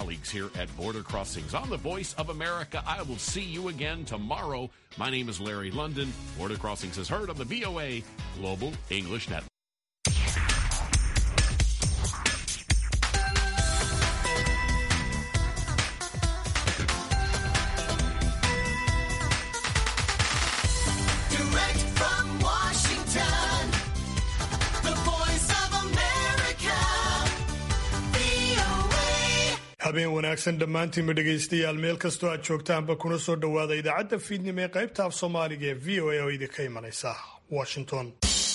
colleagues here at Border Crossings. On the Voice of America, I will see you again tomorrow. My name is Larry London. Border Crossings is heard on the VOA Global English Network. Direct from Washington, the voice of America, VOA. habeen wanaagsan dhammaantiinba dhegaystayaal meel kastoo aad joogtaanba kuna soo dhowaada idaacadda fiidnimo ee qaybta af soomaaliga ee v o a oo idinka imanaysa washington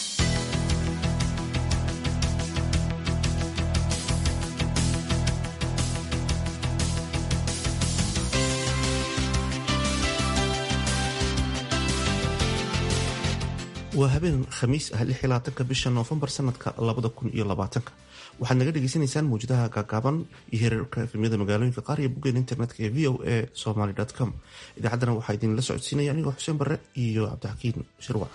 waa habeen khamiis ah ka bisha noofembar sanadka waxaad naga dhegeysanaysaan mawjadaha gaagaaban iyo hereerka efemyada magaalooyinka qaar iyo boggeen internetka ee v o a somaly com idaacaddana waxaa idinla socodsiinaya anigoo xuseen barre iyo cabdixakiin shirwac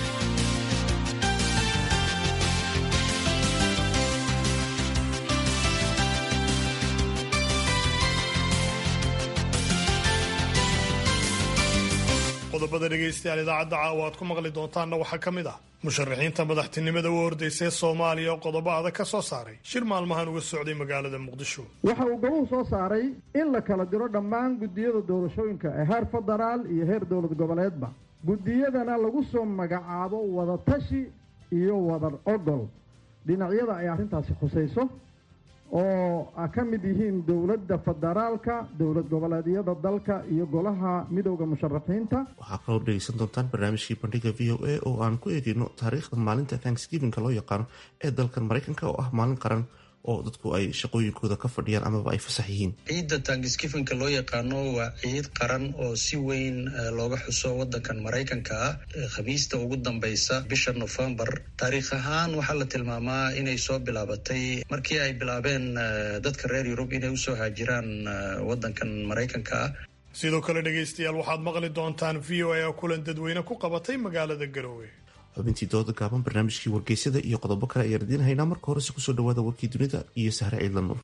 qodobada dhegaystayaal idaacadda caawa aad ku maqli doontaanna waxaa ka mid ah musharaxiinta madaxtinimada u ordaysa ee soomaaliya oo qodobo adag ka soo saaray shir maalmahan uga socday magaalada muqdisho waxa uu gobohu soo saaray in la kala diro dhammaan guddiyada doorashooyinka ee heer federaal iyo heer dowlad goboleedba guddiyadana lagu soo magacaabo wadatashi iyo wadar ogol dhinacyada ay arrintaasi khusayso oo a ka mid yihiin dowladda federaalka dowlad goboleedyada dalka iyo golaha midowda musharaxiinta waxaa kaloo dhegeysan doontaan barnaamijkii bandhiga v o a oo aan ku eegeyno taariikhda maalinta thanksgivingka loo yaqaano ee dalkan maraykanka oo ah maalin qaran oo dadku ay shaqooyinkooda ka fadhiyaan amaba ay fasax yihiin ciidda tangiskifinka loo yaqaano waa ciid qaran oo si weyn eh, looga xuso wadankan maraykanka ah eh, khamiista ugu dambeysa bisha nofembar taariikh ahaan waxaa la tilmaamaa inay soo bilaabatay markii ay bilaabeen eh, dadka reer yurub inay usoo haajiraan eh, wadankan maraykanka ah sidoo kale dhegaystayaal waxaad maqli doontaan v o a oo kulan dadweyne ku qabatay magaalada garoowe xubintii dooda gaaban barnaamijkii wargeysada iyo qodobo kale ayaan idiin haynaa marka horese kusoo dhawaada warkii dunida iyo sahre ciidla nuur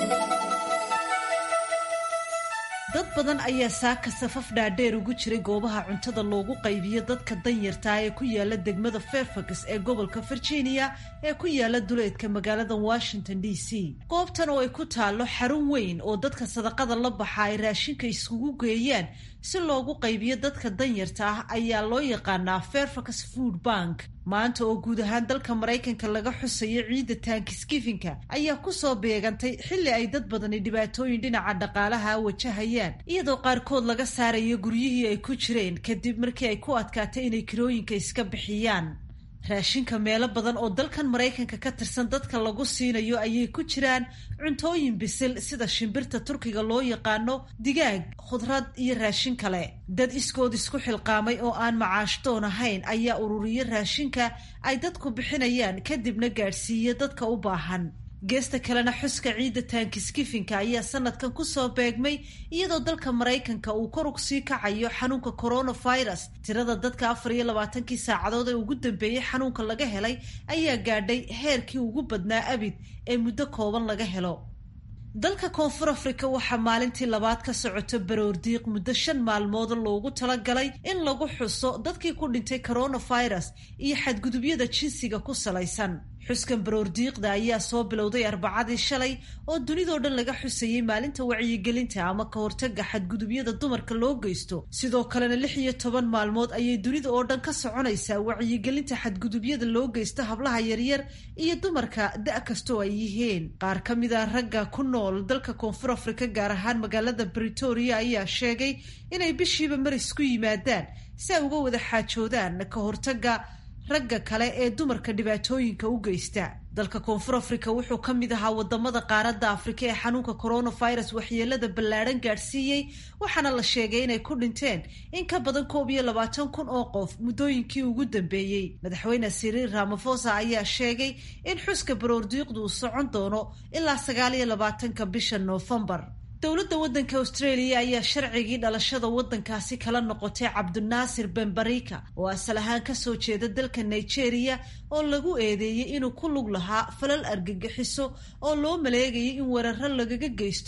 dad badan ayaa saaka safaf dhaadheer ugu jiray goobaha cuntada loogu qaybiyo dadka danyartaa ee ku yaala degmada fairfax ee gobolka virginia ee ku yaala duleedka magaalada washington d c goobtan oo ay ku taallo xarun weyn oo dadka sadaqada la baxa ay raashinka iskugu geeyaan si loogu qaybiyo dadka danyarta ah ayaa loo yaqaanaa fairfax food bank maanta oo guud ahaan dalka maraykanka laga xusayo ciidda taankiskifinka ayaa kusoo beegantay xilli ay dad badani dhibaatooyin dhinaca dhaqaalaha wajahayaan iyadoo qaarkood laga saarayo guryihii ay ku jireen kadib markii ay ku adkaatay inay kirooyinka iska bixiyaan raashinka meelo badan oo dalkan maraykanka ka tirsan dadka lagu siinayo ayay ku jiraan cuntooyin bisil sida shimbirta turkiga loo yaqaano digaag khudrad iyo raashin kale dad iskood isku xilqaamay oo aan macaashdoon ahayn ayaa ururiya raashinka ay dadku bixinayaan kadibna gaadhsiiya dadka u baahan geesta kalena xuska ciidda taankiskifinka ayaa sanadkan kusoo beegmay iyadoo dalka maraykanka uu korug sii kacayo xanuunka coronavirus tirada dadka afar iyo labaatankii saacadood ee ugu dambeeyey xanuunka laga helay ayaa gaadhay heerkii ugu badnaa abid ee muddo kooban laga helo dalka koonfur afrika waxaa maalintii labaad ka socoto baroordiiq muddo shan maalmood loogu talagalay in lagu xuso dadkii ku dhintay coronavirus iyo xadgudubyada jinsiga ku salaysan xuskan baroordiiqda ayaa soo bilowday arbacadii shalay oo dunidoo dhan laga xusayey maalinta wacyigelinta ama ka hortaga xadgudubyada dumarka loo geysto sidoo kalena lix iyo toban maalmood ayay dunida oo dhan ka soconaysaa wacyigelinta xadgudubyada loo geysto hablaha yaryar iyo dumarka da' kastoo ay yihiin qaar ka mid a ragga ku nool dalka koonfur afrika gaar ahaan magaalada britoria ayaa sheegay inay bishiiba maris ku yimaadaan si ay uga wada xaajoodaan ka hortaga ragga kale ee dumarka dhibaatooyinka u geysta dalka koonfur afrika wuxuu ka mid ahaa wadamada qaaradda afrika ee xanuunka coronavirus waxyeelada ballaadhan gaadhsiiyey waxaana la sheegay inay ku dhinteen in ka badan koob iyo labaatan kun oo qof muddooyinkii ugu dambeeyey madaxweyne siriil ramafosa ayaa sheegay in xuska baroordiiqdu uu socon doono ilaa sagaal iyo labaatanka bisha noofembar dowladda waddanka australia ayaa sharcigii dhalashada waddankaasi kala noqotay cabdinaasir benbarika oo asal ahaan kasoo jeeda dalka nigeria oo lagu eedeeyey inuu ku lug lahaa falal argagixiso oo loo maleegayay in weeraro lagaga geysto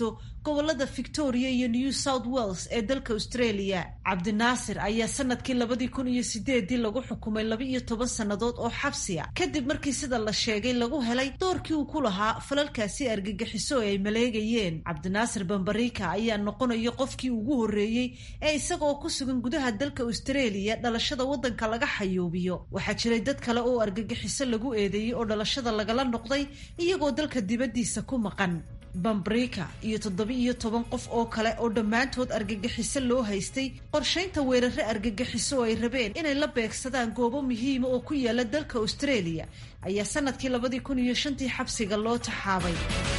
gobolada victoria iyo new south wales ee dalka australia cabdinaasir ayaa sanadkii labadii kun iyo sideedii lagu xukumay laba iyo toban sannadood oo xabsiya kadib markii sida la sheegay lagu helay doorkii uu ku lahaa falalkaasi argagixiso ee ay maleegayeen cabdinaasir bambarika ayaa noqonaya qofkii ugu horreeyey ee isagaoo ku sugan gudaha dalka australia dhalashada waddanka laga xayuubiyo waxaa jiray dad kale oo argagixiso lagu eedeeyey oo dhalashada lagala noqday iyagoo dalka dibaddiisa ku maqan bambrika iyo toddoba-iyo toban qof oo kale oo dhammaantood argagixiso loo haystay qorshaynta weerare argagixiso oo ay rabeen inay la beegsadaan goobo muhiima oo ku yaala dalka australia ayaa sanadkii labadii kun iyo shantii xabsiga loo taxaabay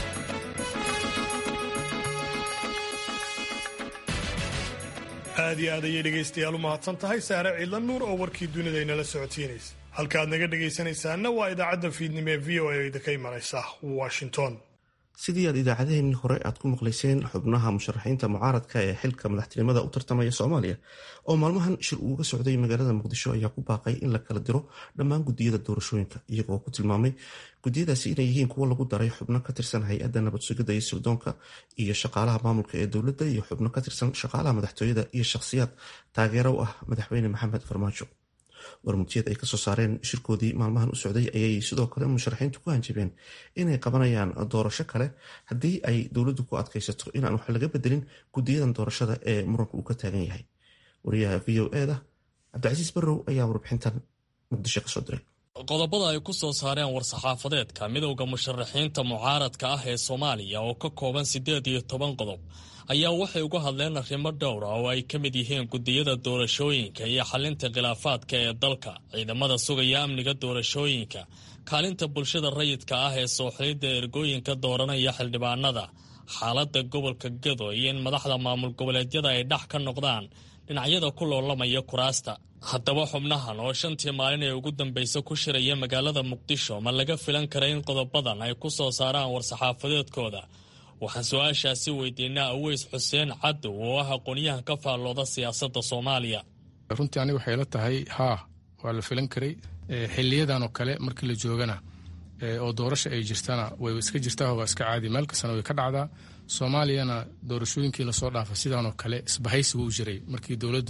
aad iyo aad ayay dhegaystayaal u mahadsan tahay saare ciidla nuur oo warkii dunida inala socotiinaysa halkaaad naga dhegaysanaysaanna waa idaacadda fiidnimo ee v o a idinka imanaysa washington sidii aad idaacadaheenii hore aad ku maqlayseen xubnaha musharaxiinta mucaaradka ee xilka madaxtinimada u tartamaya soomaaliya oo maalmahan shir uuga socday magaalada muqdisho ayaa ku baaqay in la kala diro dhammaan gudiyada doorashooyinka iyagoo ku tilmaamay gudiyadaasi inay yihiin kuwo lagu daray xubno ka tirsan hay-adda nabad sugidda iyo sirdoonka iyo shaqaalaha maamulka ee dowladda iyo xubno ka tirsan shaqaalaha madaxtooyada iyo shakhsiyaad taageero u ah madaxweyne maxamed farmaajo warmutiyad ay kasoo saareen shirkoodii maalmahan u socday ayay sidoo kale musharaxiintu ku hanjabeen inay qabanayaan doorasho kale haddii ay dowladdu ku adkaysato inaan wax laga bedelin gudiyadan doorashada ee muranka uu ka taagan yahay wariyaha v o eda cabdicasiis barrow ayaa warbixintan muqdisho kasoo diray qodobada ay ku soo saareen war-saxaafadeedka midowda musharaxiinta mucaaradka ah ee soomaaliya oo ka kooban siddeed iyo toban qodob ayaa waxay uga hadleen arrimo dhowra oo ay ka mid yihiin gudiyada doorashooyinka iyo xalinta khilaafaadka ee dalka ciidamada sugaya amniga doorashooyinka kaalinta bulshada rayidka ah ee sooxilidda ergooyinka dooranaya xildhibaanada xaaladda gobolka gedo iyo in madaxda maamul goboleedyada ay dhex ka noqdaan dhinacyada ku loolamaya kuraasta haddaba xubnahan oo shantii maalin ee ugu dambaysa ku shiraya magaalada muqdisho ma laga filan kara in qodobadan ay ku soo saaraan war-saxaafadeedkooda waxaan su-aashaasi weydiinaa aweys xuseen cadow oo ah aqoonyahan ka faallooda siyaasadda soomaaliya runtii aniga waxay la tahay haa waa la filan karay xiliyadan oo kale markii la joogana oo doorasha ay jirtana way iska jirtaa waa iska caadi meel kastana way ka dhacdaa soomaaliyana doorashooyinkii lasoo dhaafa sidaanoo kale isbahaysigu u jiray markii dowladdu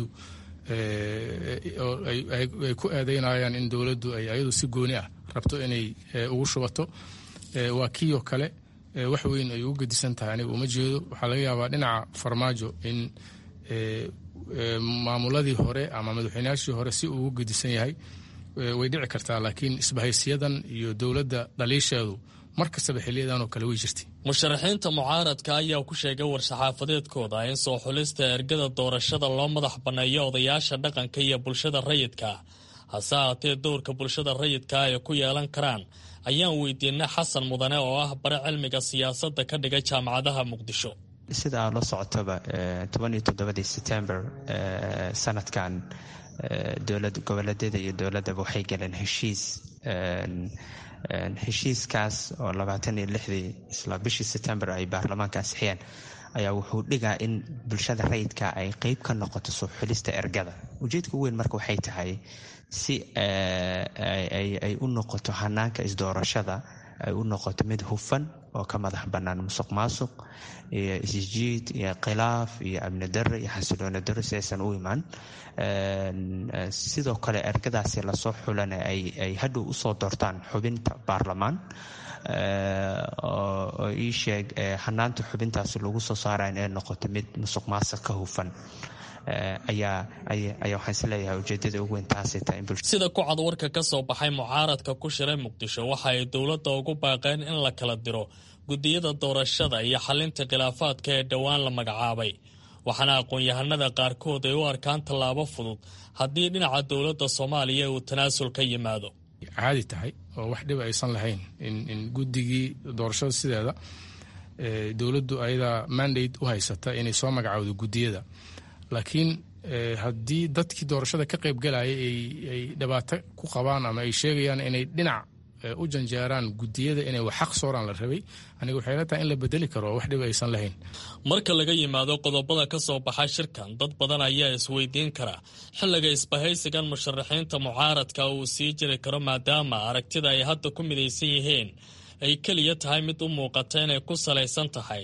ay ku eedeynayaan in dowladdu ay ayadu si gooni ah rabto inay ugu shubato waa kiioo kale wax weyn ay ugu gedisan tahay aniga uma jeedo waxaa laga yaabaa dhinaca farmaajo in maamuladii hore ama madaxweynayaashii hore si uu ugu gedisan yahay way dhici kartaa laakiin isbahaysiyadan iyo dowladda dhaliisheedu mar kastaba xiliyadanoo kale way jirtay musharaxiinta mucaaradka ayaa ku sheegay war-saxaafadeedkooda in soo xulista ergada doorashada loo madax banneeyo odayaasha dhaqanka iyo bulshada rayidka hase haatee dowrka bulshada rayidka ay ku yeelan karaan ayaan weydiinay xasan mudane oo ah bare cilmiga siyaasadda ka dhiga jaamacadaha muqdisho sida aad la socotoba tobaniyo toddobadii setember sanadkan dowlad goboleedyada iyo dowladdaba waxay galeen heshiis heshiiskaas oo labaatan iyo lixdii isla bishii setember ay baarlamaanka ansixiyeen ayaa wuxuu dhigaa in bulshada rayidka ay qeyb ka noqoto soo xulista ergada ujeedka u weyn marka waxay tahay si ay u noqoto hanaanka isdoorashada ay u noqoto mid hufan oo ka madax bannaan musuq maasuq iyo isjiid iyo khilaaf iyo amni darre iyo xasilooni darre si aysan u imaan sidoo kale ergadaasi lasoo xulana ay hadhow usoo doortaan xubinta baarlamaan oo ii sheeg hanaanta xubintaasi lagu soo saara inay noqoto mid musuq maasuq ka hufan ayaa ayaa waxaan isleeyahay ujeedada ugu weyn taasay tahay sida ku cad warka ka soo baxay mucaaradka ku shiray muqdisho waxa ay dowladda ugu baaqeen in la kala diro gudiyada doorashada iyo xalinta khilaafaadka ee dhowaan la magacaabay waxaana aqoon-yahanada qaarkood ay u arkaan tallaabo fudud haddii dhinaca dowladda soomaaliya uu tanaasul ka yimaado caadi tahay oo wax dhib aysan lahayn in guddigii doorashada sideeda dowladdu ayadaa mandate u haysata inay soo magacowdo gudiyada laakiin haddii dadkii doorashada ka qaybgalaya ay dhibaato ku qabaan ama ay sheegayaan inay dhinac u janjeeraan gudiyada inay wax xaq sooraan la rabay aniga waxay la tahay in la bedeli karo wax dhib aysan lahayn marka laga yimaado qodobada ka soo baxa shirkan dad badan ayaa isweydiin kara xilliga isbahaysigan musharaxiinta mucaaradka uu sii jiri karo maadaama aragtida ay hadda ku midaysan yihiin ay keliya tahay mid u muuqata inay ku salaysan tahay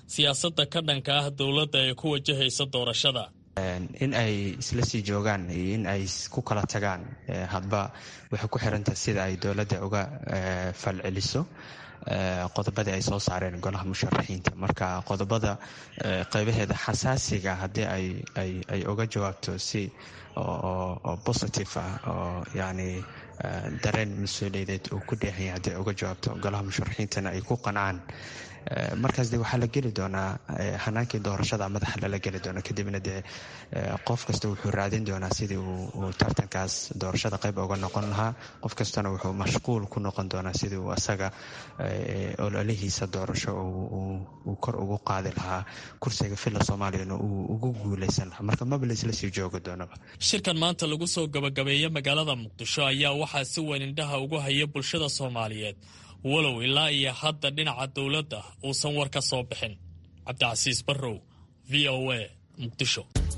siyaasadda ka dhanka ah dowladda ee ku wajahaysa doorashada in ay isla sii joogaan iyo in ay ku kala tagaan hadba waxay ku xirantahay sida ay dowladda uga falceliso qodobadii ay soo saareen golaha musharaxiinta marka qodobada qeybaheeda xasaasiga haddii ay uga jawaabto si oo positive ah oo yani dareen mas-uuliyadeed uu ku dheehanya haddii ay uga jawaabto golaha musharaxiintana ay ku qancaan markaas de waxaa la geli doonaa hanaankii doorashada madaxa lala geli doona kadibna dee qof kasta wuxuu raadin doonaa sidii uu tartankaas doorashada qayb uga noqon lahaa qof kastana wuxuu mashquul ku noqon doonaa sidii uu asaga ololihiisa doorasho uu kor ugu qaadi lahaa kursiga filla soomaaliyana uu ugu guuleysan lahaa marka maba laisla sii joogi doonaba shirkan maanta lagu soo gabagabeeya magaalada muqdisho ayaa waxaa si weyn indhaha ugu haya bulshada soomaaliyeed walow ilaa iyo hadda dhinaca dowladda uusan war ka soo bixin cabdicasiis barrow v o a muqdisho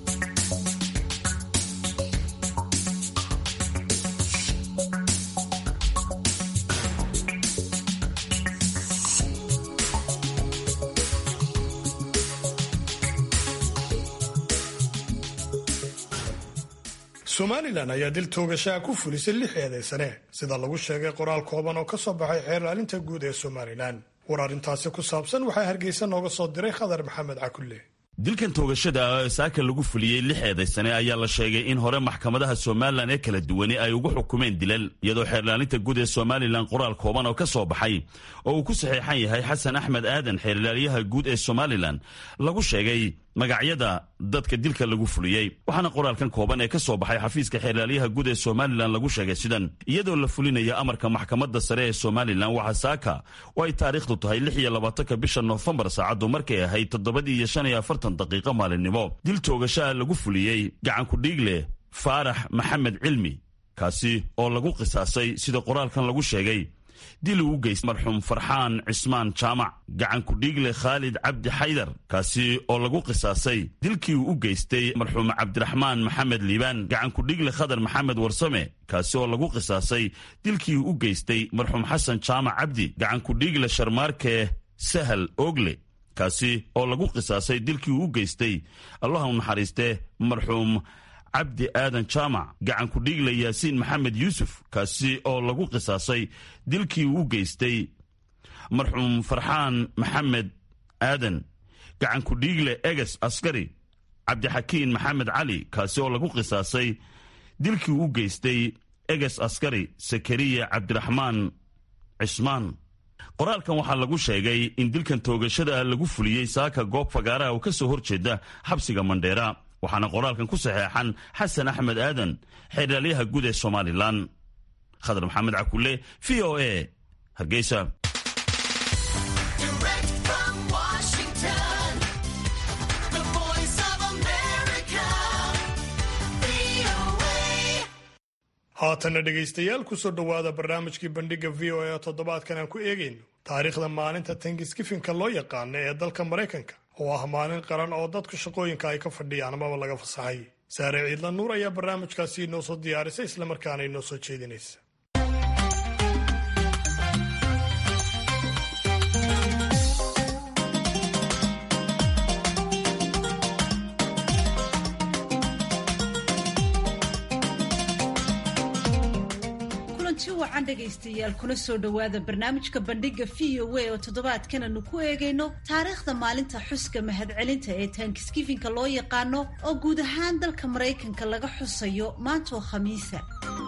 somalilan ayaa dil toogashaha ku fulisay lix eedaysane sida lagu sheegay qoraal kooban oo ka soo baxay xeer ilaalinta guud ee somalilan war arrintaasi ku saabsan waxaa hargeysa nooga soo diray khadar maxamed cakulle dilkan toogashada ee saaka lagu fuliyey lix eedaysane ayaa la sheegay in hore maxkamadaha somalilan ee kala duwani ay ugu xukumeen dilal iyadoo xeerlaalinta guud ee somalilan qoraal kooban oo ka soo baxay oo uu ku saxiixan yahay xasan axmed aadan xeerlaaliyaha guud ee somalilan lagu sheegay magacyada dadka dilka lagu fuliyey waxaana qoraalkan kooban ee ka soo baxay xafiiska xeerlaaliyaha guud ee somalilan lagu sheegay sidan iyadoo la fulinaya amarka maxkamadda sare ee somalilan waxaa saaka oo ay taariikhdu tahay lix iyo labaatanka bisha noofembar saacaddu markay ahayd toddobadii iyo shan iyo afartan daqiiqo maalinimo dil toogashaha lagu fuliyey gacanku dhiigle faarax maxamed cilmi kaasi oo lagu qisaasay sida qoraalkan lagu sheegay dil uu u geystay marxuum farxaan cismaan jaamac gacanku dhiigle khaalid cabdi xaydar kaasi oo lagu qisaasay dilkii uu u geystay marxuum cabdiraxmaan maxamed liibaan gacanku dhiigle khadar maxamed warsame kaasi oo lagu qisaasay dilkii uu u geystay marxuum xasan jaamac cabdi gacanku dhiigle sharmaarke sahal ogle kaasi oo lagu qisaasay dilkii uu u geystay allaha u naxariiste marxuum cabdi aadan jaamac gacanku dhiigle yaasiin maxamed yuusuf kaasi oo lagu qisaasay dilkii uu u geystay marxuum farxaan maxamed aadan gacanku dhiigle eges askari cabdixakiin maxamed cali kaasi oo lagu qisaasay dilkii uu u geystay eges askari sakariya cabdiraxmaan cismaan qoraalkan waxaa lagu sheegay in dilkan toogashada lagu fuliyey saaka goob fagaaraha oo ka soo horjeeda xabsiga mandheera waxaana qoraalkan ku saxeexan xasan axmed aadan xeerlaalyaha guud ee somalilan khadar maxamed cakulle v o a hargeysa haatanna dhegaystayaal kusoo dhowaada barnaamijkii bandhiga v o a oo toddobaadkan aan ku eegayno taariikhda maalinta tangiskifinka loo yaqaana ee dalka maraykanka oo ah maalin qaran oo dadku shaqooyinka ay ka fadhiyaan amaba laga fasaxay saare ciidla nuur ayaa barnaamijkaasi inoo soo diyaarisay islamarkaana inoo soo jeedinaysa kulanti wacan dhegaystayaal kuna soo dhowaada barnaamijka bandhiga v o a oo toddobaadkan aanu ku eegayno taariikhda maalinta xuska mahadcelinta ee taankiskifinka loo yaqaano oo guud ahaan dalka maraykanka laga xusayo maantoo khamiisa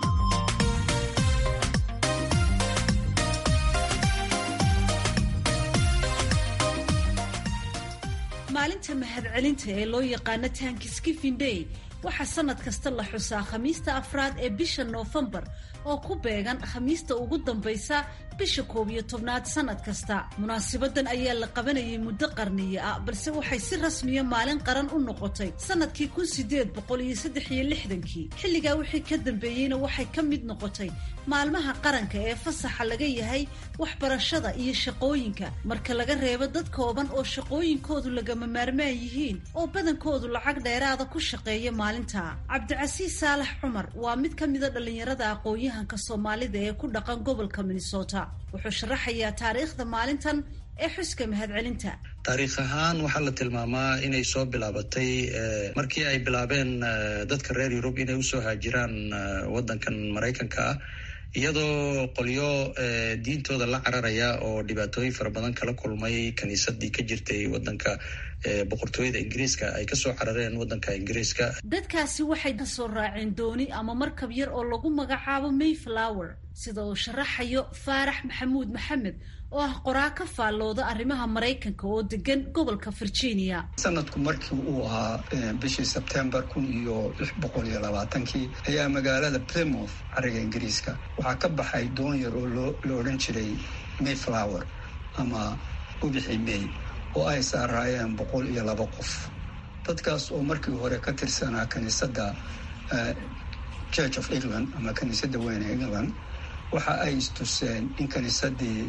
maalinta mahadcelinta ee loo yaqaano tankisgiving day waxaa sanad kasta la xusaa khamiista afraad ee bisha noofembar oo ku beegan khamiista ugu dambaysa bisha koob iyo tobnaad sanad kasta munaasibadan ayaa la qabanayay muddo qarniye ah balse waxay si rasmiya maalin qaran u noqotay sanadkii kun sideed boqol iyo saddex iyo lixdankii xilligaa wixii ka dambeeyeyna waxay ka mid noqotay maalmaha qaranka ee fasaxa laga yahay waxbarashada iyo shaqooyinka marka laga reebo dad kooban oo shaqooyinkoodu lagama maarmaan yihiin oo badankoodu lacag dheeraada ku shaqeeya maalinta cabdicasiis saalax cumar waa mid ka mida dhallinyarada aqoon-yahanka soomaalida ee ku dhaqan gobolka minnesota wuxuu sharaxayaa taariikhda maalintan ee xuska mahadcelinta taariikh ahaan waxaa la tilmaamaa inay soo bilaabatay markii ay bilaabeen dadka reer yurub inay usoo haajiraan wadankan maraykanka ah iyadoo qolyo diintooda la cararaya oo dhibaatooyin fara badan kala kulmay kiniisadii ka jirtay wadanka boqortooyada ingiriiska ay kasoo carareen wadanka ingiriiska dadkaasi waxay kasoo raaceen dooni ama markab yar oo lagu magacaabo mayflower sida uu sharaxayo faarax maxamuud maxamed oo ah qoraa ka faallooda arrimaha maraykanka oo degan gobolka virginia sanadku markii uu ahaa bishii sebtembar kun iyo lix boqol iyo labaatankii ayaa magaalada plymouth cariga ingiriiska waxaa ka baxay doon yar oo la odhan jiray mayflower ama ubixi may oo ay saaraayeen boqol iyo laba qof dadkaas oo markii hore ka tirsanaa kiniisadda church of england ama kiniisadda weyne england waxa ay istuseen in kiniisadii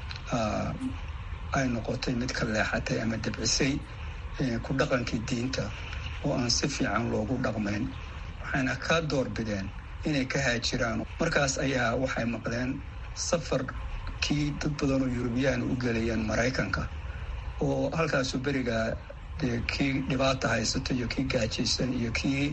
ay noqotay mid ka leexatay ama debcisay ku dhaqankii diinta oo aan si fiican loogu dhaqmayn waxayna ka doorbideen inay ka haajiraan markaas ayaa waxay maqleen safarkii dad badan oo yurubiyaan u gelayeen maraykanka oo halkaasu beriga dee kii dhibaata haysato iyo kii gaajaysan iyo kii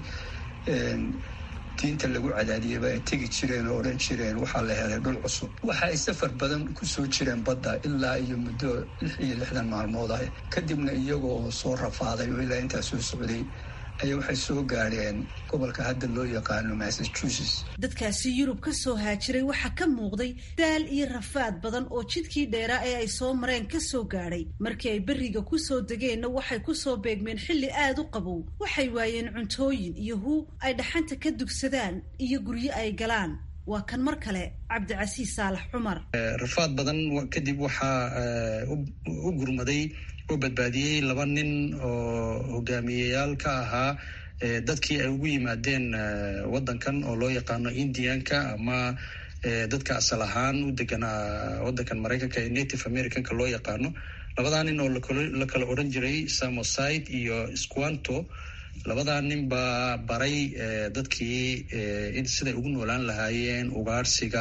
diinta lagu cadaadiyaba ay tegi jireen oo odhan jireen waxaa la helay dhul cusub waxa ay safar badan kusoo jireen badda ilaa iyo muddo lix iyo lixdan maalmood ah kadibna iyaga oo soo rafaaday oo ilaa intaa soo socday ayaa waxay soo gaadheen gobolka hadda loo yaqaano massachusetts dadkaasi yurub ka soo haajiray waxaa ka muuqday daal iyo rafaad badan oo jidkii dheeraa ee ay soo mareen ka soo gaadhay markii ay berriga ku soo degeenna waxay ku soo beegmeen xilli aad u qabow waxay waayeen cuntooyin iyo huu ay dhaxanta ka dugsadaan iyo guryo ay galaan waa kan mar kale cabdicasiis saalax cumar rafaad badan kadib waxaa u gurmaday oo badbaadiyey laba nin oo hogaamiyeyaal ka ahaa dadkii ay ugu yimaadeen wadankan oo loo yaqaano indianka ama dadka asal ahaan u deganaa wadankan maraykanka ee native americanka loo yaqaano labadaa nin oo la kala odhan jiray samoside iyo squanto labadaa nin baa baray dadkii in siday ugu noolaan lahaayeen ugaarsiga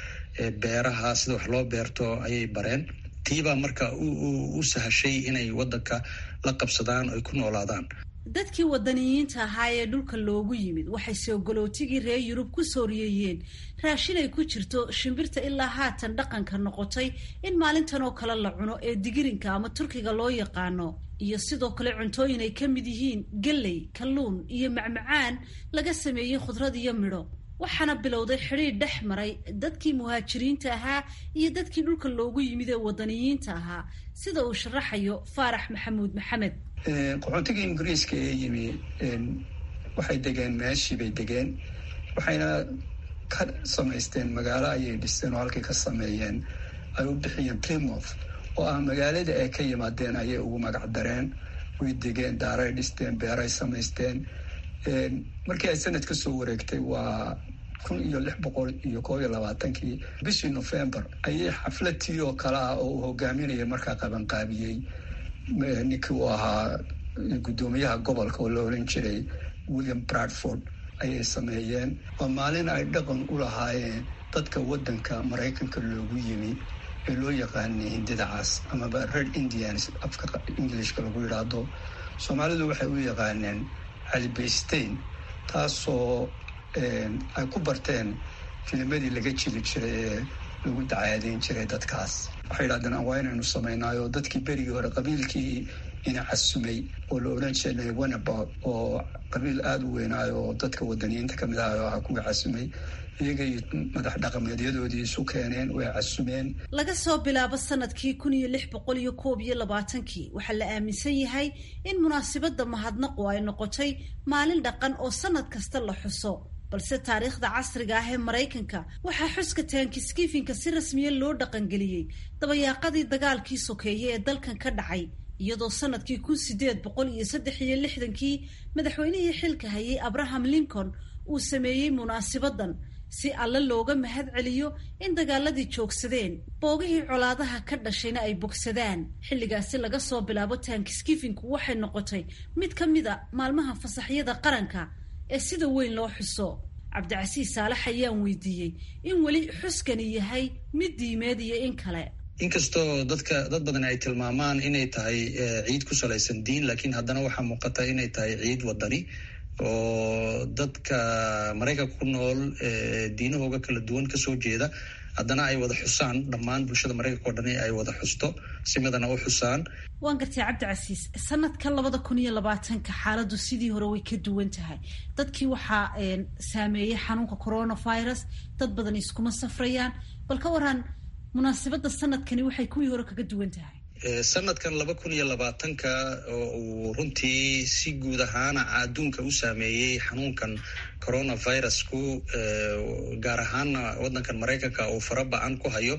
beeraha sida wax loo beerto ayay bareen tiibaa marka u sahashay inay wadanka la qabsadaan ay ku noolaadaan dadkii wadaniyiinta ahaa ee dhulka loogu yimid waxay soogolootigii reer yurub ku sooriyeeyeen raashin ay ku jirto shimbirta ilaa haatan dhaqanka noqotay in maalintan oo kale la cuno ee digirinka ama turkiga loo yaqaano iyo sidoo kale cuntooyin ay ka mid yihiin galley kalluun iyo macmacaan laga sameeyey khudrad iyo midho waxaana bilowday xidhiidh dhex maray dadkii muhaajiriinta ahaa iyo dadkii dhulka loogu yimid ee wadaniyiinta ahaa sida uu sharaxayo faarax maxamuud maxamed qaxoontigii ingiriiska ee yimi waxay degeen meeshii bay degeen waxayna ka samaysteen magaalo ayay dhisteen oo halkay ka sameeyeen ay u bixiyeen plymouth oo ah magaalada ay ka yimaadeen ayay ugu magac dareen way degeen daaray dhisteen beeray samaysteen markii ay sanad ka soo wareegtay waa kun iyo lix boqol iyo koob iyo labaatankii bishii november ayay xafladtii oo kale ah oo uu hogaaminayay markaa qabanqaabiyey ninkii uu ahaa guddoomiyaha gobolka oo la oran jiray william bradford ayay sameeyeen waa maalin ay dhaqan u lahaayeen dadka waddanka maraykanka loogu yimi ee loo yaqaanay hindida cas amaba red indians afka englishka lagu yidhaahdo soomaalidu waxay u yaqaaneen calibaystein taasoo ay ku barteen filimadii laga jili jiray ee lagu dacaadeyn jiray dadkaas waxay yidhahdeen waa inaynu samaynayo dadkii berigii hore qabiilkii ina casumay oo la odhan jiray wanabod oo qabiil aada u weynaayo oo dadka wadaniyiinta kamid ahayo aha kuwii casumay iyagay madax dhaqameedyadoodii isu keeneen way casumeen laga soo bilaabo sanadkii kun iyo lix boqol iyo koob iyo labaatankii waxaa la aaminsan yahay in munaasibadda mahadnaqu ay noqotay maalin dhaqan oo sanad kasta la xuso balse taariikhda casriga ah ee maraykanka waxaa xuska taankiskifinka si rasmiya loo dhaqangeliyey dabayaaqadii dagaalkii sokeeye ee dalkan ka dhacay iyadoo sanadkii kun sideed boqol iyo saddex iyo lixdankii madaxweynihii xilka hayay abraham lincoln uu sameeyey munaasibadan si alle looga mahad celiyo in dagaaladii joogsadeen boogihii colaadaha ka dhashayna ay bogsadaan xilligaasi laga soo bilaabo taankiskifinku waxay noqotay mid ka mid a maalmaha fasaxyada qaranka ee sida weyn loo xuso cabdicasiis saalax ayaan weydiiyey in weli xuskani yahay mid diimeed iyo in kale inkastoo dadka dad badan ay tilmaamaan inay tahay ciid ku salaysan diin laakiin haddana waxaa muuqata inay tahay ciid wadani oo dadka maraykanka ku nool diinahooga kala duwan kasoo jeeda haddana ay wada xusaan dhammaan bulshada maraykanka oo dhani ay wada xusto si midana u xusaan waan gartay cabdicasiis sanadka labada kun iyo labaatanka xaaladdu sidii hore way ka duwan tahay dadkii waxaa saameeyey xanuunka coronavirus dad badan iskuma safrayaan bal ka waran munaasabadda sanadkani waxay kuwii hore kaga duwan tahay sanadkan laba kun iyo labaatanka oo uu runtii si guud ahaana adduunka u saameeyey xanuunkan coronavirusku gaar ahaana waddankan maraykanka uu fara ba-an ku hayo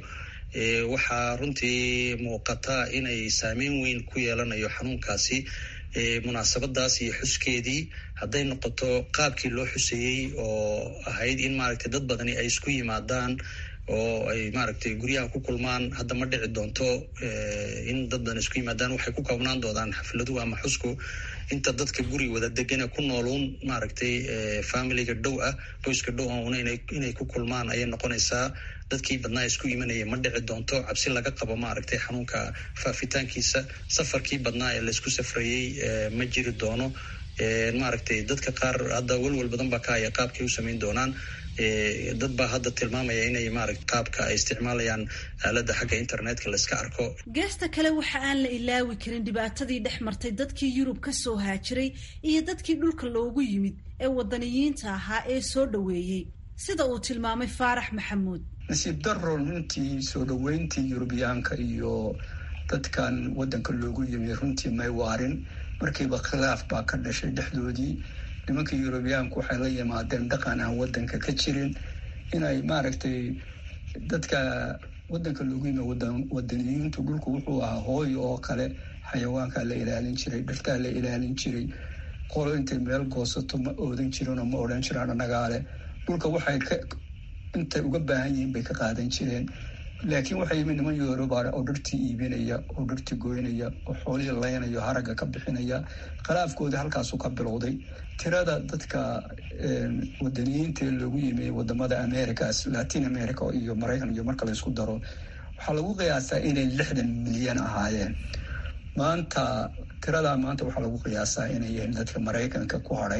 waxaa runtii muuqata inay saameyn weyn ku yeelanayo xanuunkaasi munaasabadaas iyo xuskeedii hadday noqoto qaabkii loo xuseeyey oo ahayd in maaragtay dad badani ay isku yimaadaan oo ay maaragtay guryaha ku kulmaan hadda ma dhici doonto in dad badan isku yimaadaan waxay ku koobnaan doonaan xafladuhu ama xusku inta dadka guri wada degane ku nooluun maaragtay familiga dhow ah qoyska dhow una inay ku kulmaan ayay noqonaysaa dadkii badnaa isku imanaya ma dhici doonto cabsi laga qabo maaragtay xanuunka faafitaankiisa safarkii badnaa ee laysku safrayey ma jiri doono maaragtay dadka qaar hadda welwel badan baa ka haya qaabkay u samayn doonaan dad baa hadda tilmaamaya inay maaragt qaabka ay isticmaalayaan aaladda xagga internetka la iska arko geesta kale waxa aan la ilaawi karin dhibaatadii dhex martay dadkii yurub ka soo haajiray iyo dadkii dhulka loogu yimid ee wadaniyiinta ahaa ee soo dhoweeyey sida uu tilmaamay faarax maxamuud nasiib daro runtii soo dhoweyntii yurubiyaanka iyo dadkan waddanka loogu yimi runtii may waarin markiiba khilaaf baa ka dhashay dhexdoodii nimanka yurubiyaanku waxay la yimaadeen dhaqan aan waddanka ka jirin inay maaragtay dadka waddanka loogu yimi wadaniyiintu dhulku wuxuu ahaa hooyo oo kale xayawaankaa la ilaalin jiray dhirtaa la ilaalin jiray qolo intay meel goosato ma oodan jirin oo ma odhan jiraan annagaale dhulka waxay ka intay uga baahan yihiin bay ka qaadan jireen laakiin waxaa yimid niman yoruba oo dhirtii iibinaya oo dhirtii goynaya oo xoolihii laynaya haragga ka bixinaya khilaafkoodii halkaasu ka bilowday tirada dadka wadaniyiinta loogu yimi wadamada americas latin america iyo maraykan iyo marka laysku daro waxaa lagu qiyaasaa inay lixdan milyan ahaayeen maanta tiradaa maanta waxaa lagu qiyaasaa inay yihiin dadka maraykanka ku hadhay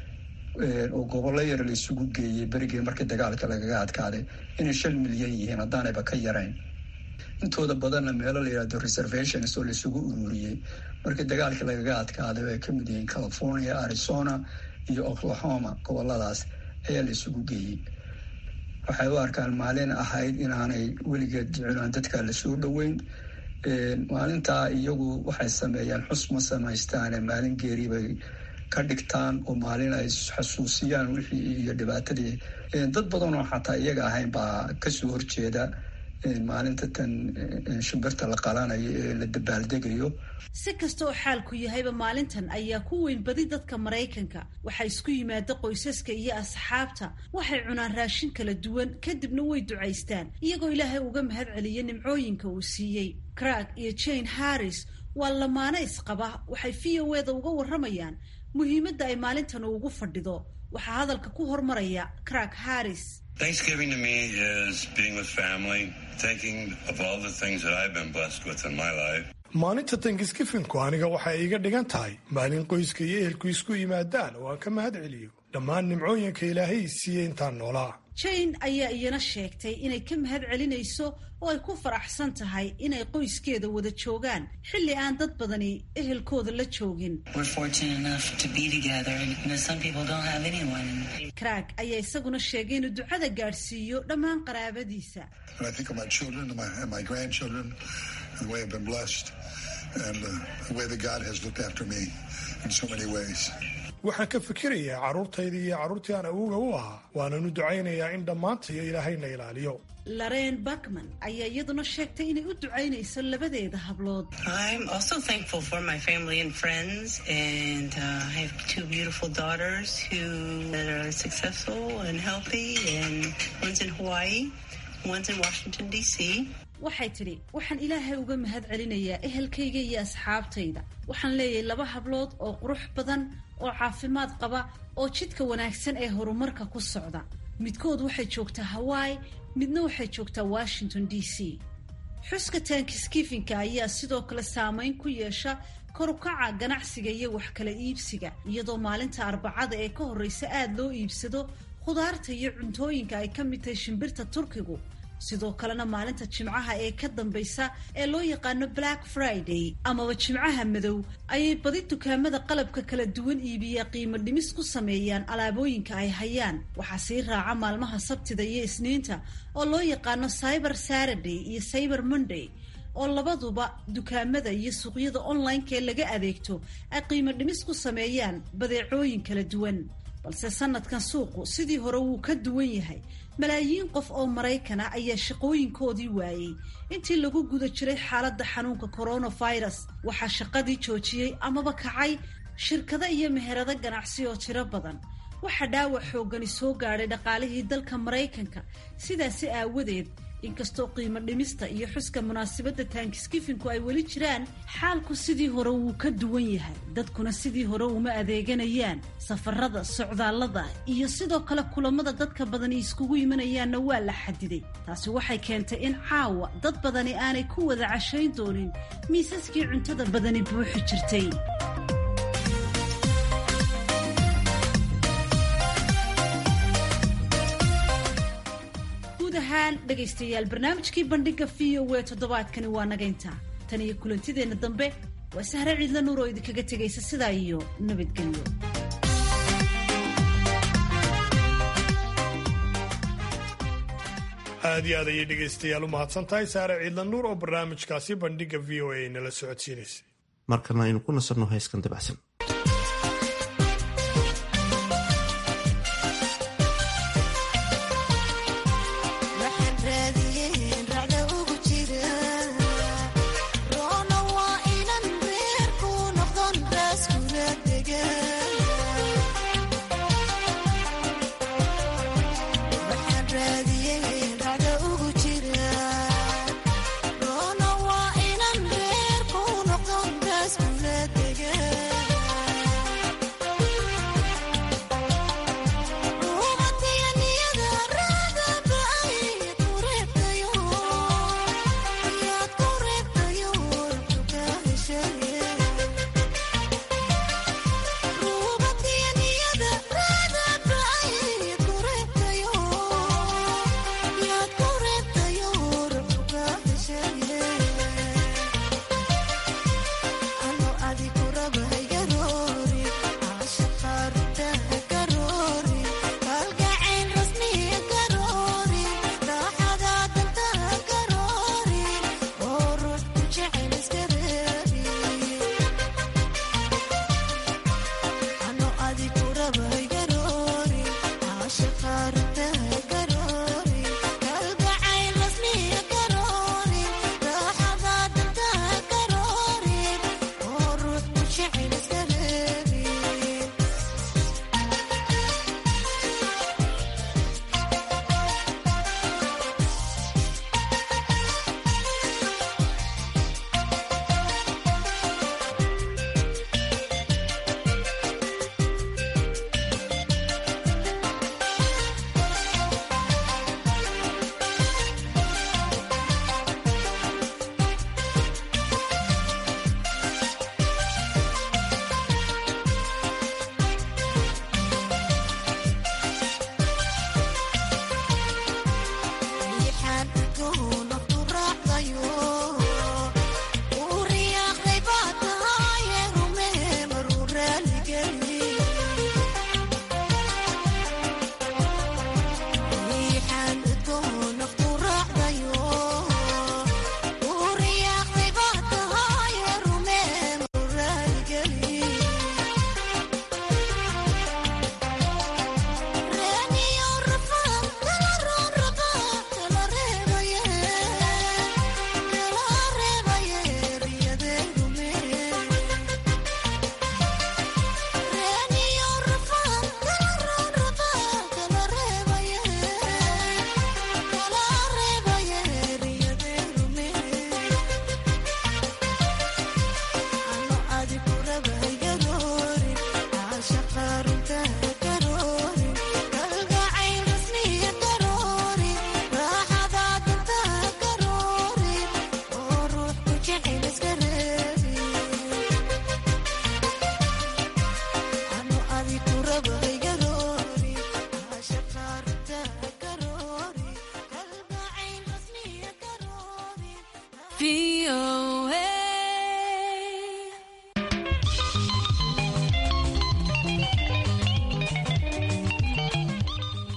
oo gobollo yar la isugu geeyey berigii markii dagaalka lagaga adkaaday inay shan milyan yihiin haddaanayba ka yarayn intooda badanna meelo la yihahdo reservations oo laisugu ururiyey markii dagaalkii lagaga adkaaday oo ay ka mid yihiin california arizona iyo oklahoma goboladaas ayaa la isugu geeyey waxay u arkaan maalin ahayd inaanay weligeed jeclaan dadka lasoo dhoweyn maalintaa iyagu waxay sameeyaan xus ma samaystaane maalin geeri bay ka dhigtaan oo maalin ay xasuusiyaan wixii iyo dhibaatadii dad badan oo xataa iyaga ahayn baa kasoo horjeeda maalinta tan shimbirta la qalanayo ee la dabaaldegayo si kasta oo xaalku yahayba maalintan ayaa ku weyn badi dadka maraykanka waxaa isku yimaada qoysaska iyo asxaabta waxay cunaan raashin kala duwan kadibna way ducaystaan iyagoo ilaahay uga mahad celiya nimcooyinka uu siiyey crag iyo jane harris waa lamaano isqaba waxay v o eda uga warramayaan muhiimadda ay maalintan ugu fadhido waxaa hadalka ku hormaraya crag harris Thanksgiving to me is being with family, thinking of all the things that I've been blessed with in my life. maalinta tankisgifinku aniga waxay iiga dhigan tahay maalin qoyska iyo ehelku isku yimaadaan oo aan ka mahad celiyo dhammaan nimcooyinka ilaahay siiyey intaan noolaa jane ayaa iyana sheegtay inay ka mahad celinayso oo ay ku faraxsan tahay inay qoyskeeda wada joogaan xilli aan dad badani ehelkooda la joogin crag ayaa isaguna sheegay inuu ducada gaadhsiiyo dhammaan qaraabadiisa waxaan ka fikirayaa carruurtayda iyo carruurtii aan awowga u ahaa waananu ducaynayaa in dhammaantayo ilaahayna ilaaliyo laren bakman ayaa iyaduna sheegtay inay u ducaynayso labadeeda hablood waxay tidhi waxaan ilaahay uga mahad celinayaa ehelkayga iyo asxaabtayda waxaan leeyahay laba hablood oo qurux badan oo caafimaad qaba oo jidka wanaagsan ee horumarka ku socda midkood waxay joogtaa hawaii midna waxay joogtaa washington d c xuska taankiskifinka ayaa sidoo kale saameyn ku yeesha korukaca ganacsiga iyo wax kala iibsiga iyadoo maalinta arbacada ee ka horreysa aada loo iibsado khudaarta iyo cuntooyinka ay ka mid tahay shimbirta turkigu sidoo kalena maalinta jimcaha ee ka dambaysa ee loo yaqaano black friday amaba jimcaha madow ayay badi dukaamada qalabka kala duwan iibiya qiimo dhimis ku sameeyaan alaabooyinka ay hayaan waxaa sii raaca maalmaha sabtida iyo isniinta oo loo yaqaano cyber saturday iyo cyber monday oo labaduba dukaamada iyo suuqyada online-ka ee laga adeegto ay qiimo dhimis ku sameeyaan badeecooyin kala duwan balse sanadkan suuqu sidii hore wuu ka duwan yahay malaayiin qof oo maraykan ah ayaa shaqooyinkoodii waayey intii lagu guda jiray xaaladda xanuunka coronavirus waxaa shaqadii joojiyey amaba kacay shirkado iyo meherado ganacsi oo tiro badan waxaa dhaawac xooggani soo gaadhay dhaqaalihii dalka maraykanka sidaasi aawadeed inkastoo qiimo dhimista iyo xuska munaasabadda taankiskifinku ay weli jiraan xaalku sidii hore wuu ka duwan yahay dadkuna sidii hore uma adeeganayaan safarada socdaallada iyo sidoo kale kulamada dadka badani iskugu imanayaanna waa la xadiday taasi waxay keentay in caawa dad badani aanay ku wada cashayn doonin miisaskii cuntada badani buuxi jirtay guud ahaan dhegaystayaal barnaamijkii bandhiga v o e toddobaadkani waa nagaynta tan iyo kulantideenna dambe waa sahre ciidla nuur oo idinkaga tegaysa sidaa iyo nabadgelyo aad iyo aad ayay dhegaystayaal u mahadsan tahay saare ciidla nuur oo barnaamijkaasi bandhiga v o a nala socodsiinaysay markana aynu ku nasanno heyskan dabacsan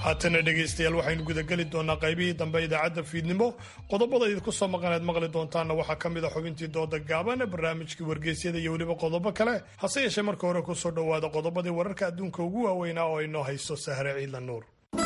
haatana dhegaystayaal waxaynu gudageli doonaa qaybihii dambe idaacadda fiidnimo qodobada idinku soo maqaneed maqli doontaanna waxaa ka mid a xubintii dooda gaaban barnaamijkii wargeysyada iyo weliba qodobo kale hase yeeshee marka hore kusoo dhowaada qodobadii wararka adduunka ugu waaweynaa oo inoo haysto sahre ciidla nuur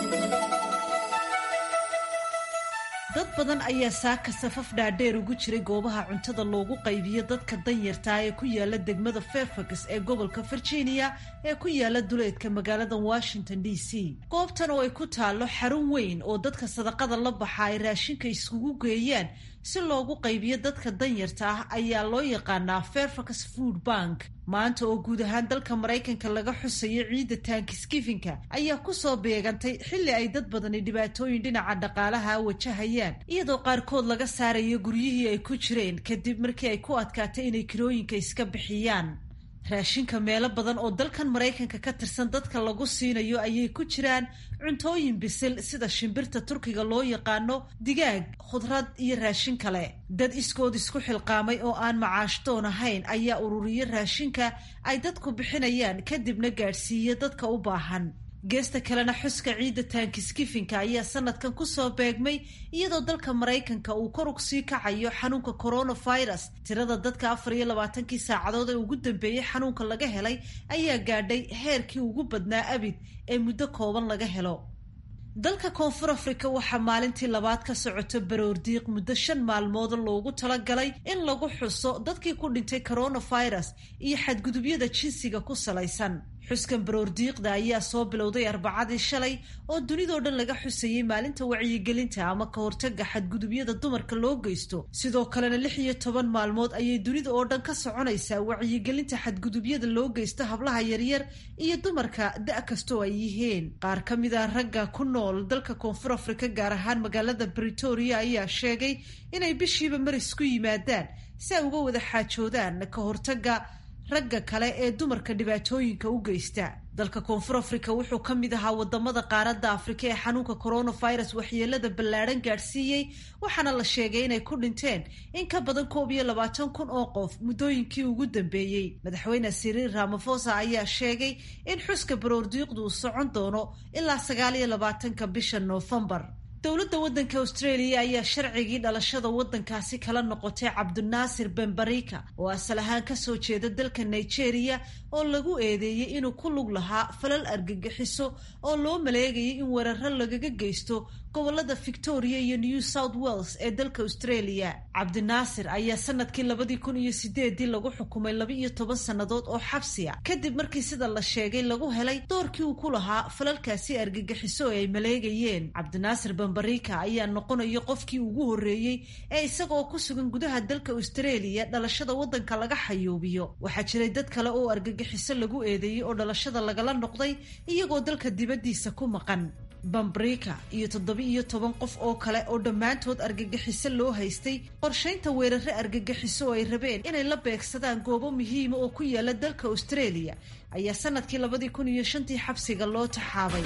dad badan ayaa saaka safaf dhaadheer ugu jiray goobaha cuntada loogu qaybiyo dadka danyartaa ee ku yaala degmada fairfax ee gobolka virginia ee ku yaala duleedka magaalada washington d c goobtan oo ay ku taallo xarun weyn oo dadka sadaqada la baxa ay raashinka iskugu geeyaan si loogu qaybiyo dadka danyarta ah ayaa loo yaqaanaa fairfax food bank maanta oo guud ahaan dalka maraykanka laga xusayo ciidda taankiskifinka ayaa kusoo beegantay xilli ay dad badani dhibaatooyin dhinaca dhaqaalaha wajahayaan iyadoo qaarkood laga saarayo guryihii ay ku jireen kadib markii ay ku adkaatay inay kirooyinka iska bixiyaan raashinka meelo badan oo dalkan maraykanka ka tirsan dadka lagu siinayo ayay ku jiraan cuntooyin bisil sida shimbirta turkiga loo yaqaano digaag khudrad iyo raashin kale dad iskood isku xilqaamay oo aan macaashdoon ahayn ayaa ururiya raashinka ay dadku bixinayaan kadibna gaadhsiiya dadka u baahan geesta kalena xuska ciidda taankiskifinka ayaa sanadkan kusoo beegmay iyadoo dalka maraykanka uu kor ugsii kacayo xanuunka coronavirus tirada dadka afar iyo labaatankii saacadood ee ugu dambeeyey xanuunka laga helay ayaa gaadhay heerkii ugu badnaa abid ee muddo kooban laga helo dalka koonfur afrika waxaa maalintii labaad ka socoto baroordiiq muddo shan maalmood loogu talagalay in lagu xuso dadkii ku dhintay coronavirus iyo xadgudubyada jinsiga ku salaysan xuskan baroordiiqda ayaa soo bilowday arbacadii shalay oo dunidoo dhan laga xusayey maalinta wacyigelinta ama ka hortaga xadgudubyada dumarka loo geysto sidoo kalena lix iyo toban maalmood ayay dunida oo dhan ka soconaysaa wacyigelinta xadgudubyada loo geysto hablaha yaryar iyo dumarka da' kastoo ay yihiin qaar ka mid a ragga ku nool dalka koonfur afrika gaar ahaan magaalada britoria ayaa sheegay inay bishiiba maris ku yimaadaan si ay uga wada xaajoodaan ka hortaga ragga kale ee dumarka dhibaatooyinka u geysta dalka koonfur afrika wuxuu ka mid ahaa wadamada qaaradda afrika ee xanuunka coronavirus waxyeelada ballaadhan gaadhsiiyey waxaana la sheegay inay ku dhinteen in ka badan koob iyo labaatan kun oo qof muddooyinkii ugu dambeeyey madaxweyne siriil ramafosa ayaa sheegay in xuska baroordiiqdu uu socon doono ilaa sagaal iyo labaatanka bisha noofembar dowladda waddanka australia ayaa sharcigii dhalashada waddankaasi kala noqotay cabdinaasir benbarika oo asal ahaan kasoo jeeda dalka nigeria oo lagu eedeeyey inuu ku lug lahaa falal argagixiso oo loo maleegayay in weeraro lagaga geysto gobolada victoria iyo new south wales ee dalka australia cabdinaasir ayaa sanadkii labadii kun iyo sideedii lagu xukumay laba iyo toban sannadood oo xabsiya kadib markii sida la sheegay lagu helay doorkii uu ku lahaa falalkaasi argagixiso ee ay maleegayeen cabdinaasir benbarika ayaa noqonaya qofkii ugu horreeyey ee isagaoo ku sugan gudaha dalka australia dhalashada waddanka laga xayuubiyo waxaa jiray dad kale oo argagixiso lagu eedeeyey oo dhalashada lagala noqday iyagoo dalka dibaddiisa ku maqan bambrika iyo toddoba iyo toban qof oo kale oo dhammaantood argagixiso loo haystay qorshaynta weerare argagixiso oo ay rabeen inay la beegsadaan goobo muhiima oo ku yaala dalka australia ayaa sanadkii labadii kun iyo shantii xabsiga loo taxaabay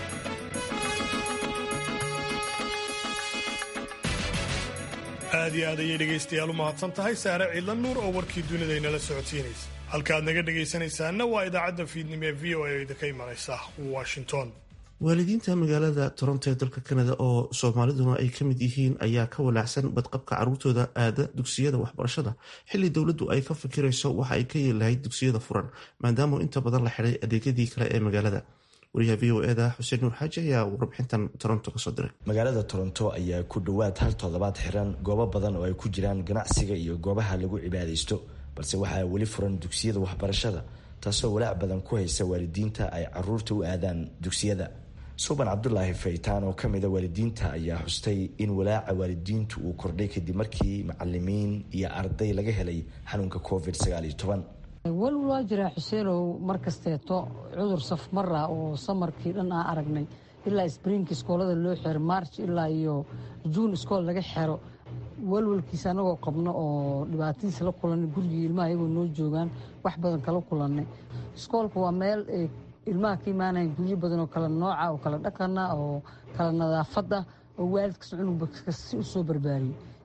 aad iyo aad ayay dhegaystayaal u mahadsan tahay saare ciidla nuur oo warkii dunida inala socodsiinaysa halkaaad naga dhegaysanaysaanna waa idaacadda fiidnimo ee v o a idinka imanaysa washington waalidiinta magaalada toronto ee dalka kanada oo soomaaliduna ay ka mid yihiin ayaa ka walaacsan badqabka caruurtooda aada dugsiyada waxbarashada xilli dowladdu ay ka fikirayso waxa ay ka yeeli lahayd dugsiyada furan maadaama inta badan la xidhay adeegyadii kale ee magaalada wariyaha v o eda xuseen nuur xaaji ayaa warbixintan toronto kasoo diray magaalada toronto ayaa ku dhowaad hal toddobaad xiran goobo badan oo ay ku jiraan ganacsiga iyo goobaha lagu cibaadaysto balse waxaa weli furan dugsiyada waxbarashada taasoo walaac badan ku haysa waalidiinta ay caruurta u aadaan dugsiyada suuban cabdulaahi faytaan oo kamida waalidiinta ayaa xustay in walaaca waalidiintu uu kordhay kadib markii macalimiin iyo arday laga helay xanuunka covid walwal waa jiraa xuseenow mar kasteeto cudur safmara oo samarkii dhan aan aragnay ilaa sbriinka iskoolada loo xero march ilaa iyo juun iskool laga xero walwalkiisa anagoo qabno oo dhibaatadiisa la kulanay gurigii ilmaha iyagoo noo joogaan wax badan kala kulanay iskoolka waa meel ilmaha ka imaanayan guryo badan oo kala nooca oo kala dhaqana oo kala nadaafada oo waalidkas cunugba si usoo barbaariyey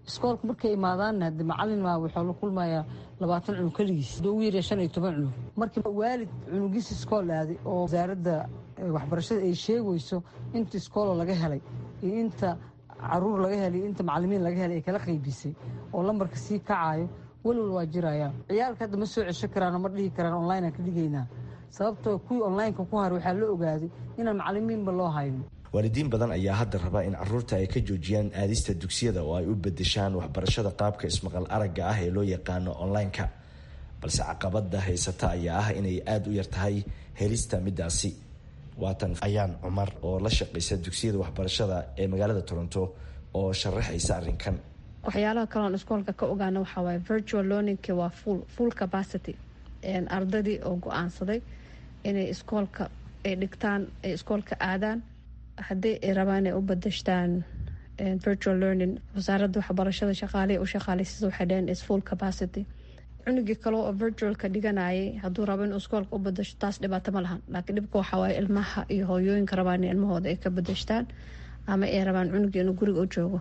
iskoolka markay imaadaanna hade macalin maa wuxuu la kulmayaa labaatan cunug keligiis haduu ugu yarya shan iyo toban cunug markii waalid cunugiis iskool aaday oo wasaaradda waxbarashada ay sheegayso inta iskooloo laga helay iyo inta caruur laga helay iyo inta macalimiin laga helay ay kala qaybisay oo lambarka sii kacayo welwal waa jiraya ciyaalka hadda ma soo cesho karaan oo ma dhihi karaan online aan ka dhigaynaa sababtoo kuwii onlineka ku har waxaa la ogaaday inaan macalimiinba loo hayno waalidiin badan ayaa hadda raba in caruurta ay ka joojiyaan aadista dugsiyada oo ay u bedeshaan waxbarashada qaabka ismaqal aragga ah ee loo yaqaano online-ka balse caqabada haysata ayaa ah inay aada u yar tahay helista midaasi waatan ayaan cumar oo la shaqaysa dugsiyada waxbarashada ee magaalada toronto oo sharaxaysa arrinkan waxyaalaha kaleon iskoolka ka ogaana waxaa waaye virtual learningki waa full full capacity ardaydii oo go-aansaday inay iskoolka ay dhigtaan ay iskoolka aadaan haddii ay rabaan inay u badashtaan virtual learning wasaaradda waxbarashada shaqaalihi u shaqaaleysiisa waxay dhaheen is full capacity cunugii kale oo virtualka dhiganayay hadduu rabo inuu iskoolka u badasho taas dhibaato ma lahan laakiin dhibka waxaa waaye ilmaha iyo hooyooyinka rabaan in ilmahooda ay ka badashtaan ama ay rabaan cunugii inuu guriga u joogo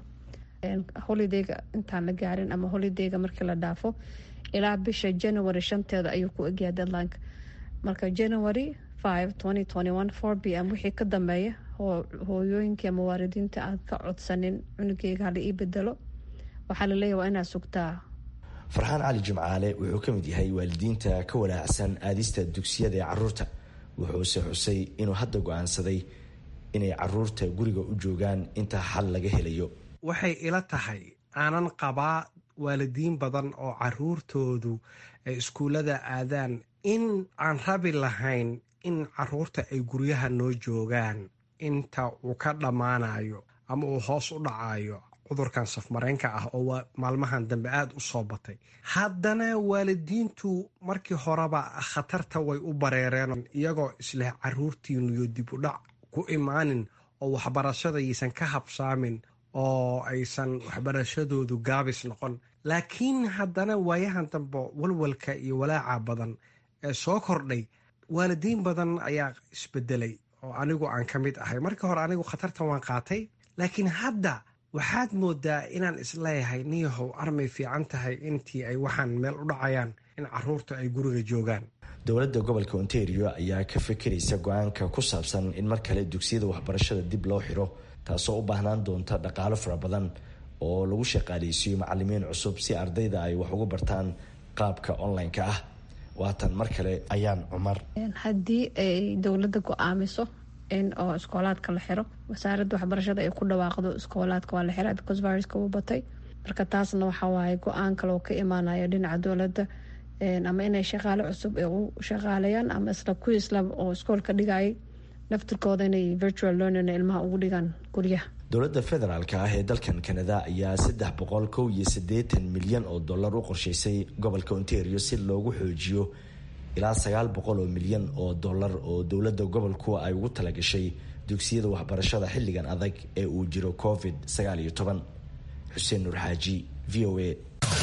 holidayga intaan la gaarin ama holidayga markii la dhaafo ilaa bisha january shanteeda ayuu ku egyaa deadlineka marka january five twenty twenty one four b m wixii ka dambeeya hooyooyinkii ama waalidiinta aad ka codsanin cunugeyga hala ii bedelo waxaa laleeyahy waa inaad sugtaa farxaan cali jimcaale wuxuu ka mid yahay waalidiinta ka walaacsan aadista dugsiyada ee caruurta wuxuuse xusay inuu hadda go-aansaday inay caruurta guriga u joogaan inta xal laga helayo waxay ila tahay aanan qabaa waalidiin badan oo caruurtoodu ay iskuullada aadaan in aan rabi lahayn in caruurta ay guryaha noo joogaan inta uu ka dhammaanayo ama uu hoos u dhacayo cudurkan safmareenka ah oo maalmahan dambe aada u soo batay haddana waalidiintu markii horeba khatarta way u bareereen iyagoo isleh caruurtiinuyo dib u dhac ku imaanin oo waxbarashadaysan ka habsaamin oo aysan waxbarashadoodu gaabis noqon laakiin haddana waayahan dambe walwalka iyo walaaca badan ee soo kordhay waalidiin badan ayaa isbedelay oo anigu aan ka mid ahay markii hore anigu khatartan waan qaatay laakiin hadda waxaad moodaa inaan isleeyahay niyahow armay fiican tahay intii ay waxaan meel u dhacayaan in caruurta ay guriga joogaan dowladda gobolka ontario ayaa ka fekeraysa go-aanka ku saabsan in mar kale dugsiyada waxbarashada dib loo xiro taasoo u baahnaan doonta dhaqaalo fara badan oo lagu shaqaaleysiiyo macalimiin cusub si ardayda ay wax ugu bartaan qaabka online-ka ah waatan mar kale ayaan cumar haddii ay dowladda go-aamiso in oo iskoolaadka la xiro wasaaradda waxbarashada ay ku dhawaaqdo iskoolaadka waa la xira because viruska uu batay marka taasna waxaa waaye go-aan kale oo ka imaanayo dhinaca dowladda ama inay shaqaale cusub ay u shaqaaleeyaan ama isla kuwii isla oo iskoolka dhigayay naftirkooda inay virtual learning ilmaha ugu dhigaan guryaha dowladda federaalka ah ee dalkan kanada ayaa saddex boqol kow iyo siddeetan milyan oo dollar u qorsheysay gobolka ontario si loogu xoojiyo ilaa sagaal boqol oo milyan oo dollar oo dowladda gobolku ay ugu talagashay dugsiyada waxbarashada xilligan adag ee uu jiro covid sagaal iyo toban xuseen nuur xaaji v o a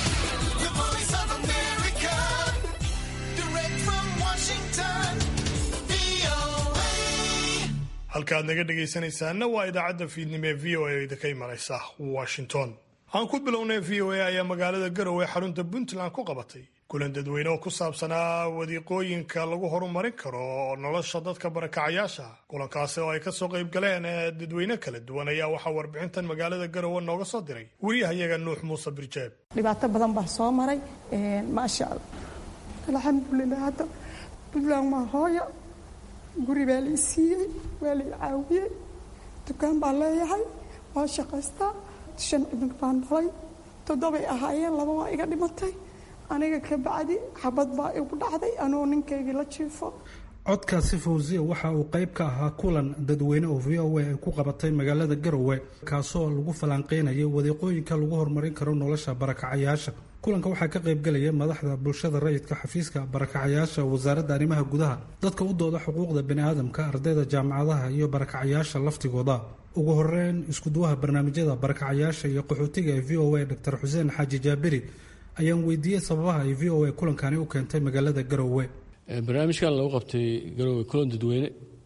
halkaaad naga dhegaysanaysaana waa idaacadda fiidnimo ee v o a idinka imanaysa washington aan ku bilownay v o a ayaa magaalada garowe xarunta puntland ku qabatay kulan dadweyne oo ku saabsanaa wadiiqooyinka lagu horumarin karo nolosha dadka barakacayaasha kulankaasi oo ay kasoo qayb galeen dadweyne kala duwan ayaa waxaa warbixintan magaalada garowe nooga soo diray wariyahayaga nuux muuse birjeeb dhibaato badan baa soo maray maasha allah alxamdulilah hadda puntland waa hooyo guri baa lai siiyey waa lai caawiyey dukaan baan leeyahay waa shaqaystaa shan cunug baan dhalay toddobay ahaayeen laba waa iga dhimatay aniga ka bacdi xabad baa igu dhacday anoo ninkaygii la jiifo codkaasi fawsiya waxa uu qayb ka ahaa kulan dadweyne oo v o a ay ku qabatay magaalada garowe kaasoo lagu falanqeynayay wadiiqooyinka lagu horumarin karo nolosha barakacayaasha kulanka waxaa ka qaybgelaya madaxda bulshada rayidka xafiiska barakacayaasha wasaaradda arrimaha gudaha dadka u dooda xuquuqda baniaadamka ardayda jaamacadaha iyo barakacayaasha laftigooda ugu horeyn iskuduwaha barnaamijyada barakacayaasha iyo qaxootiga ee v o a dr xuseen xaaji jaabiri ayaan weydiiyey sababaha ay v o a kulankani u keentay magaalada garowe barnaamijkan lagu qabtay garowe kulan dadweyne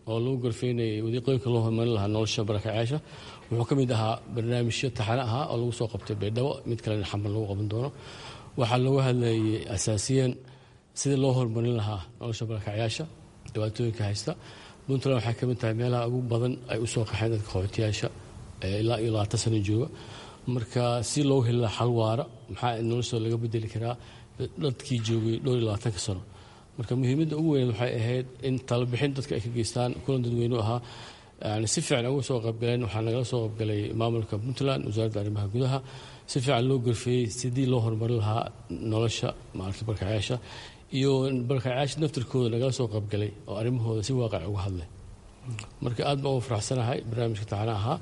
oo lagu gorfeynayay wadiiqooyinka loo horumarin lahaa nolosha barakacyaasha wuxuu ka mid ahaa barnaamijyo taxane ahaa oo lagu soo qabtay baydhabo mid kalena xamar lagu qaban doono waxaa looga hadlayay asaasiyan sidii loo horumarin lahaa nolosha barakacyaasha dhibaatooyinka haysta puntland waxay ka mid tahay meelaha ugu badan ay usoo qaxeen dadka qaxootiyaasha ilaa iyo labaatan sano jooga marka si loogu heli lahaa xal waara maxaa noloshooda laga bedeli karaa dadkii joogay dhowr iyo labaatanka sano marka muhiimadda ugu weyn waxay ahayd in talabixin dadka ay ka geystaan kulan dadweynu ahaa yani si fiican uga soo qaybgaleen waxaa nagala soo qaybgalay maamulka puntland wasaaradda arrimaha gudaha si fiican loo gorfeeyey sidii loo horumarin lahaa nolosha maaragta barkacyaasha iyo barkacyaasha naftirkooda nagala soo qaybgalay oo arrimahooda si waaqac uga hadlay marka aad baan uga faraxsanahay barnaamijka taxana ahaa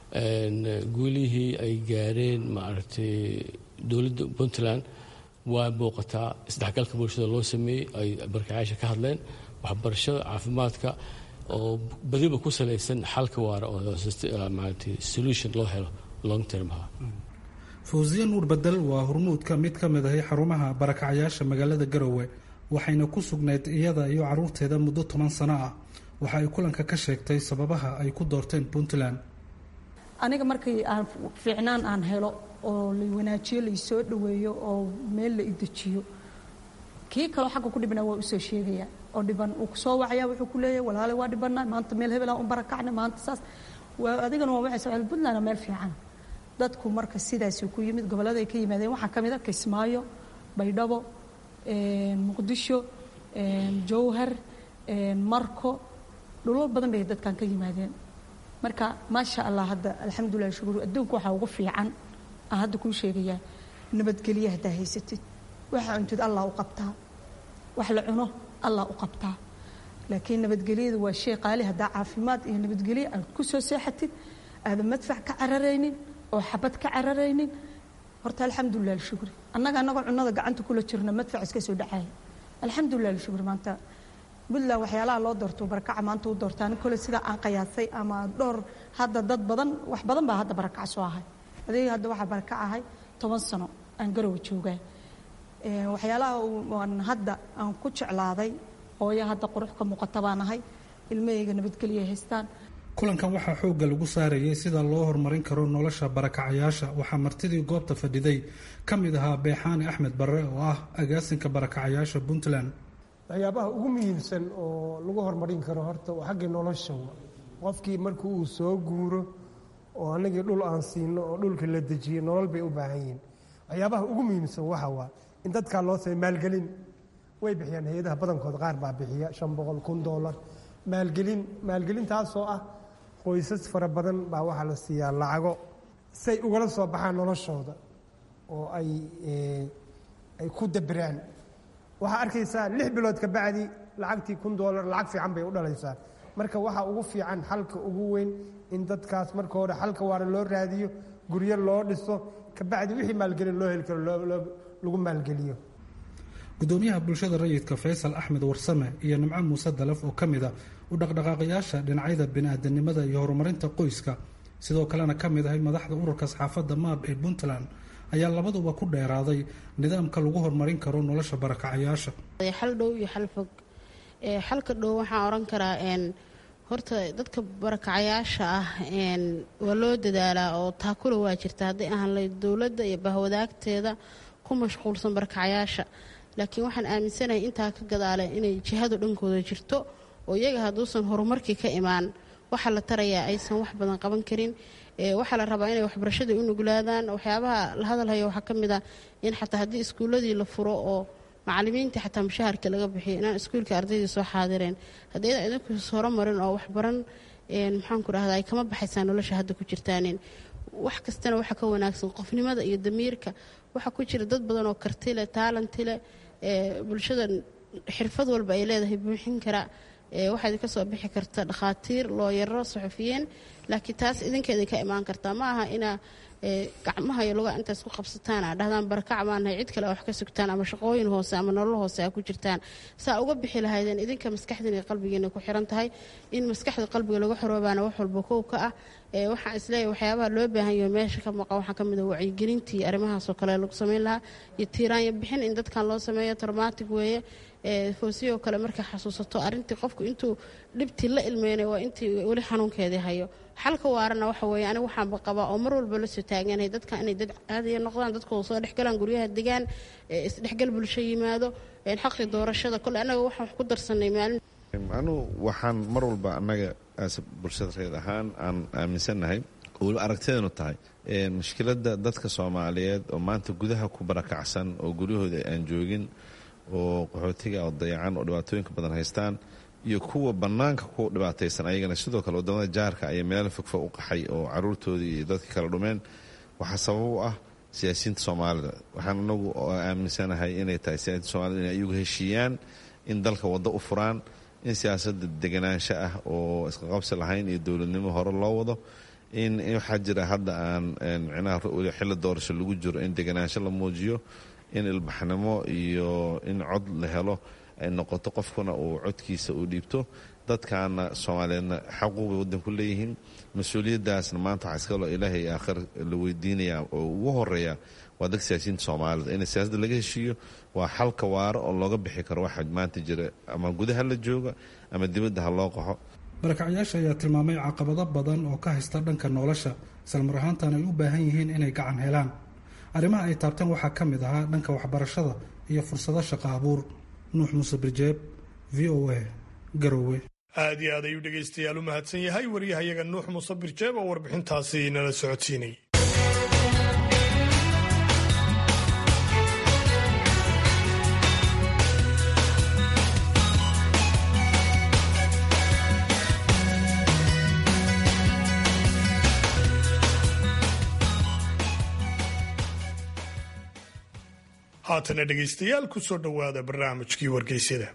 guulihii ay gaareen maaragtay dowladda puntland waa muuqataa isdhexgalka bulshada loo sameeyey ay barkacyaasha ka hadleen waxbarashada caafimaadka oo badiba ku salaysan xalka waara oo maaragtay solution loo helo long termha fawsiye nuur bedel waa hormuudka mid ka mid ahay xarumaha barakacyaasha magaalada garowe waxayna ku sugnayd iyada iyo caruurteeda muddo toban sano ah waxa ay kulanka ka sheegtay sababaha ay ku doorteen puntland aniga markii aan fiicnaan aan helo oo la wanaajiyo laisoo dhaweeyo oo meel la idejiyo kii kaloo xagga ku dhibna waa usoo sheegaya oo dhiban uu kusoo wacaya wuxuu ku leeyahay walaale waa dhibana maanta meel hebelaan u barakacna maanta saas waa adigana waa waxay socda puntland meel fiican dadku marka sidaasuu ku yimid gobollada ay ka yimaadeen waxaa ka mid a kismaayo baydhabo muqdisho jowhar marko dhulal badan bay dadkan ka yimaadeen marka maasha allah hadda alxamdulilah shukuur adduunka waxaa ugu fiican aan hadda kuu sheegayaa nabadgelye haddaa haysatid waxa cuntid allah u qabtaa wax la cuno allah u qabtaa laakiin nabadgelyadu waa shay qaali haddaa caafimaad iyo nabadgelye aad ku soo seexatid aadan madfac ka cararaynin oo xabad ka cararaynin horta alxamdulilah alshukri annaga annagoo cunada gacanta kula jirna madfac iska soo dhacaya alxamdulilah alshukri maanta puntland waxyaalaha loo doorto barakaca maanta u doortaan kole sidaa aan qiyaasay ama dhowr hadda dad badan wax badan baa hadda barakac soo ahay adeega hadda waxaa barakac ahay toban sano aan garowa joogaa waxyaalaha aan hadda aan ku jeclaaday hooyo hadda qurux ka muuqata baan ahay ilmahayga nabadgelya haystaan kulankan waxaa xoogga lagu saarayay sida loo horumarin karo nolosha barakacayaasha waxaa martidii goobta fadhiday ka mid ahaa beexaani axmed barre oo ah agaasinka barakacayaasha puntland waxyaabaha ugu muhiimsan oo lagu horumarin karo horta waa xaggii nolosha qofkii markii uu soo guuro oo anagii dhul aan siino oo dhulka la dejiyo nolol bay u baahan yihiin waxyaabaha ugu muhiimsan waxa waa in dadkaa loo samey maalgelin way bixiyaan hay-adaha badankood qaar baa bixiya shan boqol kun doolar maalgelin maalgelintaasoo ah qoysas fara badan baa waxaa la siiyaa lacago say ugala soo baxaan noloshooda oo ay ay ku dabiraan waxaa arkaysaa lix bilood ka bacdi lacagtii kun doolar lacag fiican bay u dhalaysaa marka waxaa ugu fiican xalka ugu weyn in dadkaas marka hore xalka waara loo raadiyo guryo loo dhiso kabacdi wixii maalgelin loo heli karo lagu maalgeliyo gudoomiyaha bulshada rayidka faysal axmed warsame iyo nimco muuse dalaf oo ka mid a u dhaqdhaqaaqayaasha dhinacyada bini-aadanimada iyo horumarinta qoyska sidoo kalena ka mid ahay madaxda ururka saxaafadda maab ee puntland ayaa labaduba ku dheeraaday nidaamka lagu horumarin karo nolosha barakacayaasha xal dhow iyo xal fog xalka dhow waxaan oran karaa horta dadka barakacayaasha ah waa loo dadaalaa oo taakula waa jirta hadday ahaan layd dowladda iyo bahwadaagteeda ku mashquulsan barakacayaasha laakiin waxaan aaminsanahay intaa ka gadaale inay jihadu dhankooda jirto oo iyaga hadduusan horumarkii ka imaan waxaa la tarayaa aysan wax badan qaban karin waxaa la rabaa inay waxbarashada u nuglaadaan waxyaabaha la hadalhaya waxaa ka mid ah in xataa haddii iskuuladii la furo oo macalimiintii xataa mushaharka laga bixiyo inaan iskuulka ardaydii soo xaadireen haddayda idinku horumarin oo waxbaran maxaanku rahdaa ay kama baxaysaa nolosha hadda ku jirtaanin wax kastana waxaa ka wanaagsan qofnimada iyo damiirka waxaa ku jira dad badan oo kartile taalantile bulshada xirfad walba ay leedahay buuxin kara waxaa idinka soo bixi karta dhakhaatiir looyaro saxufiyiin laakiin taas idinka idinka imaan kartaa ma aha inaa gacmaha iyo lugaa intaas ku qabsataan aa dhahdaan barakac baanahay cid kale a wax ka sugtaan ama shaqooyin hoose ama nolol hoose a ku jirtaan saa uga bixi lahaydeen idinka maskaxdiina iyo qalbigiina ku xiran tahay in maskaxda qalbiga laga xoroobaana wax walba kow ka ah waxaan isleeyahay waxyaabaha loo baahan yaho meesha ka maqan waxaa ka mid a wacyigelintii arrimahaasoo kale lagu samayn lahaa iyo tiiraanya bixin in dadkan loo sameeyo traumatic weeye foosiyoo kale markay xasuusato arrintii qofku intuu dhibtii la ilmeynay waa intii weli xanuunkeedii hayo xalka waarana waxa weeye aniga waxaanba qabaa oo mar walba la soo taaganay dadka inay dad caadiya noqdaan dadkooda soo dhexgalaan guryaha degaan isdhexgal bulsho yimaado xaqi doorashada kole annaga waxaan wax ku darsanay maalin anu waxaan mar walba annaga bulshada reed ahaan aan aaminsannahay oo weliba aragtideenu tahay mushkiladda dadka soomaaliyeed oo maanta gudaha ku barakacsan oo guryahooda aan joogin oo qaxootiga oo dayacan oo dhibaatooyinka badan haystaan iyo kuwa bannaanka ku dhibaataysan ayagana sidoo kale wadamada jaarka ayaa meelo fogfog u qaxay oo caruurtoodii iyo dadkii kala dhumeen waxaa sabab u ah siyaasiyiinta soomaalida waxaan anagu aaminsanahay inay tahay siyaasiinta soomaalida inay ayagu heshiiyaan in dalka waddo u furaan in siyaasadda deganaansho ah oo isqaqabsi lahayn iyo dowladnimo hore loo wado in waxaa jira hadda aan micnaha xilli doorasho lagu jiro in deganaansho la muujiyo in ilbaxnimo iyo in cod la helo ay noqoto qofkuna uu codkiisa uu dhiibto dadkaana soomaaliyeedna xaquuqbay waddanku leeyihiin mas-uuliyaddaasna maanta waxaa iskalo ilaahay aakhir la weydiinayaa oo ugu horeeya waa dadka siyaasiyiinta soomaalida in siyaasadda laga heshiiyo waa xalka waaro oo looga bixi karo waxa maanta jira ama gudaha la jooga ama dibadda ha loo qaxo barakacyaasha ayaa tilmaamay caqabado badan oo ka haysta dhanka nolosha islamar ahaantan ay u baahan yihiin inay gacan helaan arrimaha ay taabteen waxaa ka mid ahaa dhanka waxbarashada iyo fursado shaqo abuur nuux muuse birjeeb v o a garowe aad iyo aad ayuu dhegaystayaal u mahadsan yahay waryahayaga nuux muuse birjeeb oo warbixintaasi nala socodsiinay haatana dhegaystayaal ku soo dhowaada barnaamijkii wargeysyada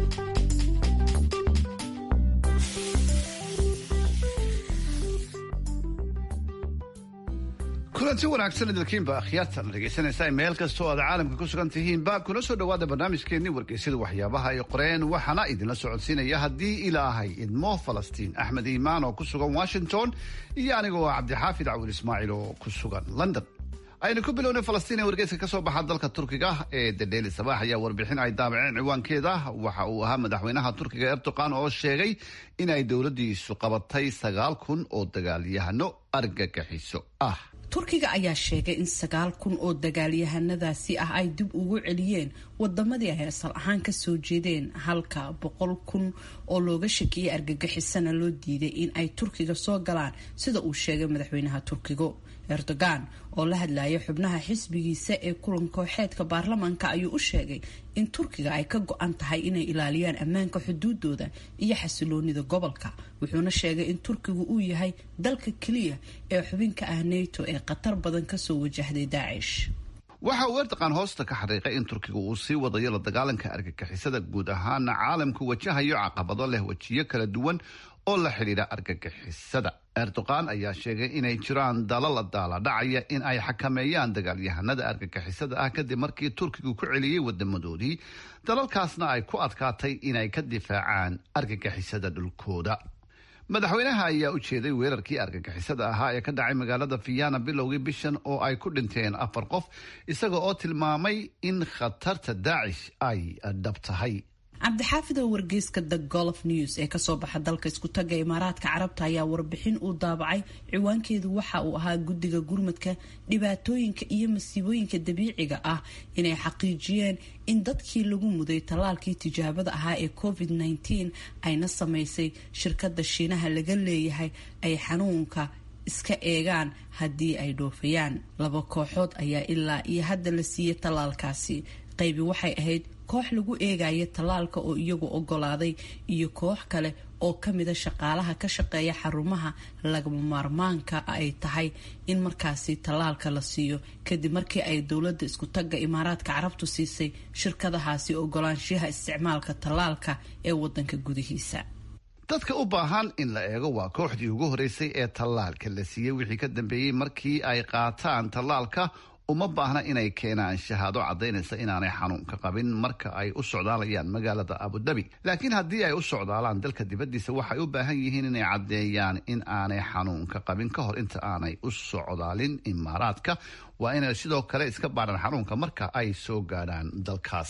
kulanti wanaagsan idilkiinba akhyaarta la dhegaysanaysaa meel kasta oo aad caalamka ku sugan tihiinba kuna soo dhowaada barnaamijkeenii wargeysyada waxyaabaha ay qoreen waxaana idinla socodsiinaya haddii ilaahay idmo falastiin axmed iimaan oo ku sugan washington iyo anigoo cabdixaafid cawil ismaaciil oo ku sugan london aynu ku bilownay falastiin ee wargeyska ka soo baxa dalka turkiga ee dadheeli sabax ayaa warbixin ay daabaceen ciwaankeeda waxa uu ahaa madaxweynaha turkiga erdogan oo sheegay in ay dowladdiisu qabatay sagaal kun oo dagaalyahano argagaxiso ah turkiga ayaa sheegay in sagaal kun oo dagaalyahanadaasi ah ay dib ugu celiyeen wadamadii ay asal ahaan kasoo jeedeen halka boqol kun oo looga shakiyay argagixisana loo diiday in ay turkiga soo galaan sida uu sheegay madaxweynaha turkiga erdogan oo la hadlaya xubnaha xisbigiisa ee kulan kooxeedka baarlamaanka ayuu u sheegay in turkiga ay ka go-an tahay inay ilaaliyaan ammaanka xuduudooda iyo xasiloonida gobolka wuxuuna sheegay in turkigu uu yahay dalka keliya ee xubinka ah nato ee khatar badan kasoo wajahday daacish waxa uu erdogan hoosta ka xariiqay in turkiga uu sii wadayo la dagaalanka argagixisada guud ahaana caalamku wajahayo caqabado leh wejiyo kala duwan oo la xidhiidha argagixisada erdogan ayaa sheegay inay jiraan dalal daala dhacaya in ay xakameeyaan dagaalyahanada argagixisada ah kadib markii turkigu ku celiyey wadamadoodii dalalkaasna ay ku adkaatay inay ka difaacaan argagixisada dhulkooda madaxweynaha ayaa u jeeday weerarkii argagixisada ahaa ee ka dhacay magaalada fiyana bilowgii bishan oo ay ku dhinteen afar qof isaga oo tilmaamay in khatarta daacish ay dhab tahay cabdixaafid oo wargeyska the golf news ee kasoo baxa dalka iskutaga imaaraadka carabta ayaa warbixin uu daabacay ciwaankeedu waxa uu ahaa guddiga gurmadka dhibaatooyinka iyo masiibooyinka dabiiciga ah inay xaqiijiyeen in dadkii lagu muday tallaalkii tijaabada ahaa ee covid -19 ayna samaysay shirkada shiinaha laga leeyahay ay xanuunka iska eegaan haddii ay dhoofayaan laba kooxood ayaa ilaa iyo hadda la siiyey tallaalkaasi qaybi waxay ahayd koox lagu eegaya tallaalka oo iyagu ogolaaday iyo koox kale oo kamida shaqaalaha ka shaqeeya xarumaha lagama maarmaanka ay tahay in markaasi tallaalka la siiyo kadib markii ay dowladda iskutaga imaaraadka carabtu siisay shirkadahaasi ogolaanshiyaha isticmaalka tallaalka ee wadanka gudihiisa dadka u baahan in la eego waa kooxdii ugu horeysay ee tallaalka la siiyey wixii ka dambeeyey markii ay qaataan tallaalka uma baahna inay keenaan shahaado caddaynaysa inaanay xanuunka qabin marka ay u socdaalayaan magaalada abudabi laakiin haddii ay u socdaalaan dalka dibaddiisa waxay u baahan yihiin inay caddeeyaan in aanay xanuunka qabin ka hor inta aanay u socdaalin imaaraadka waa inay sidoo kale iska baadhaan xanuunka marka ay soo gaadhaan dalkaasi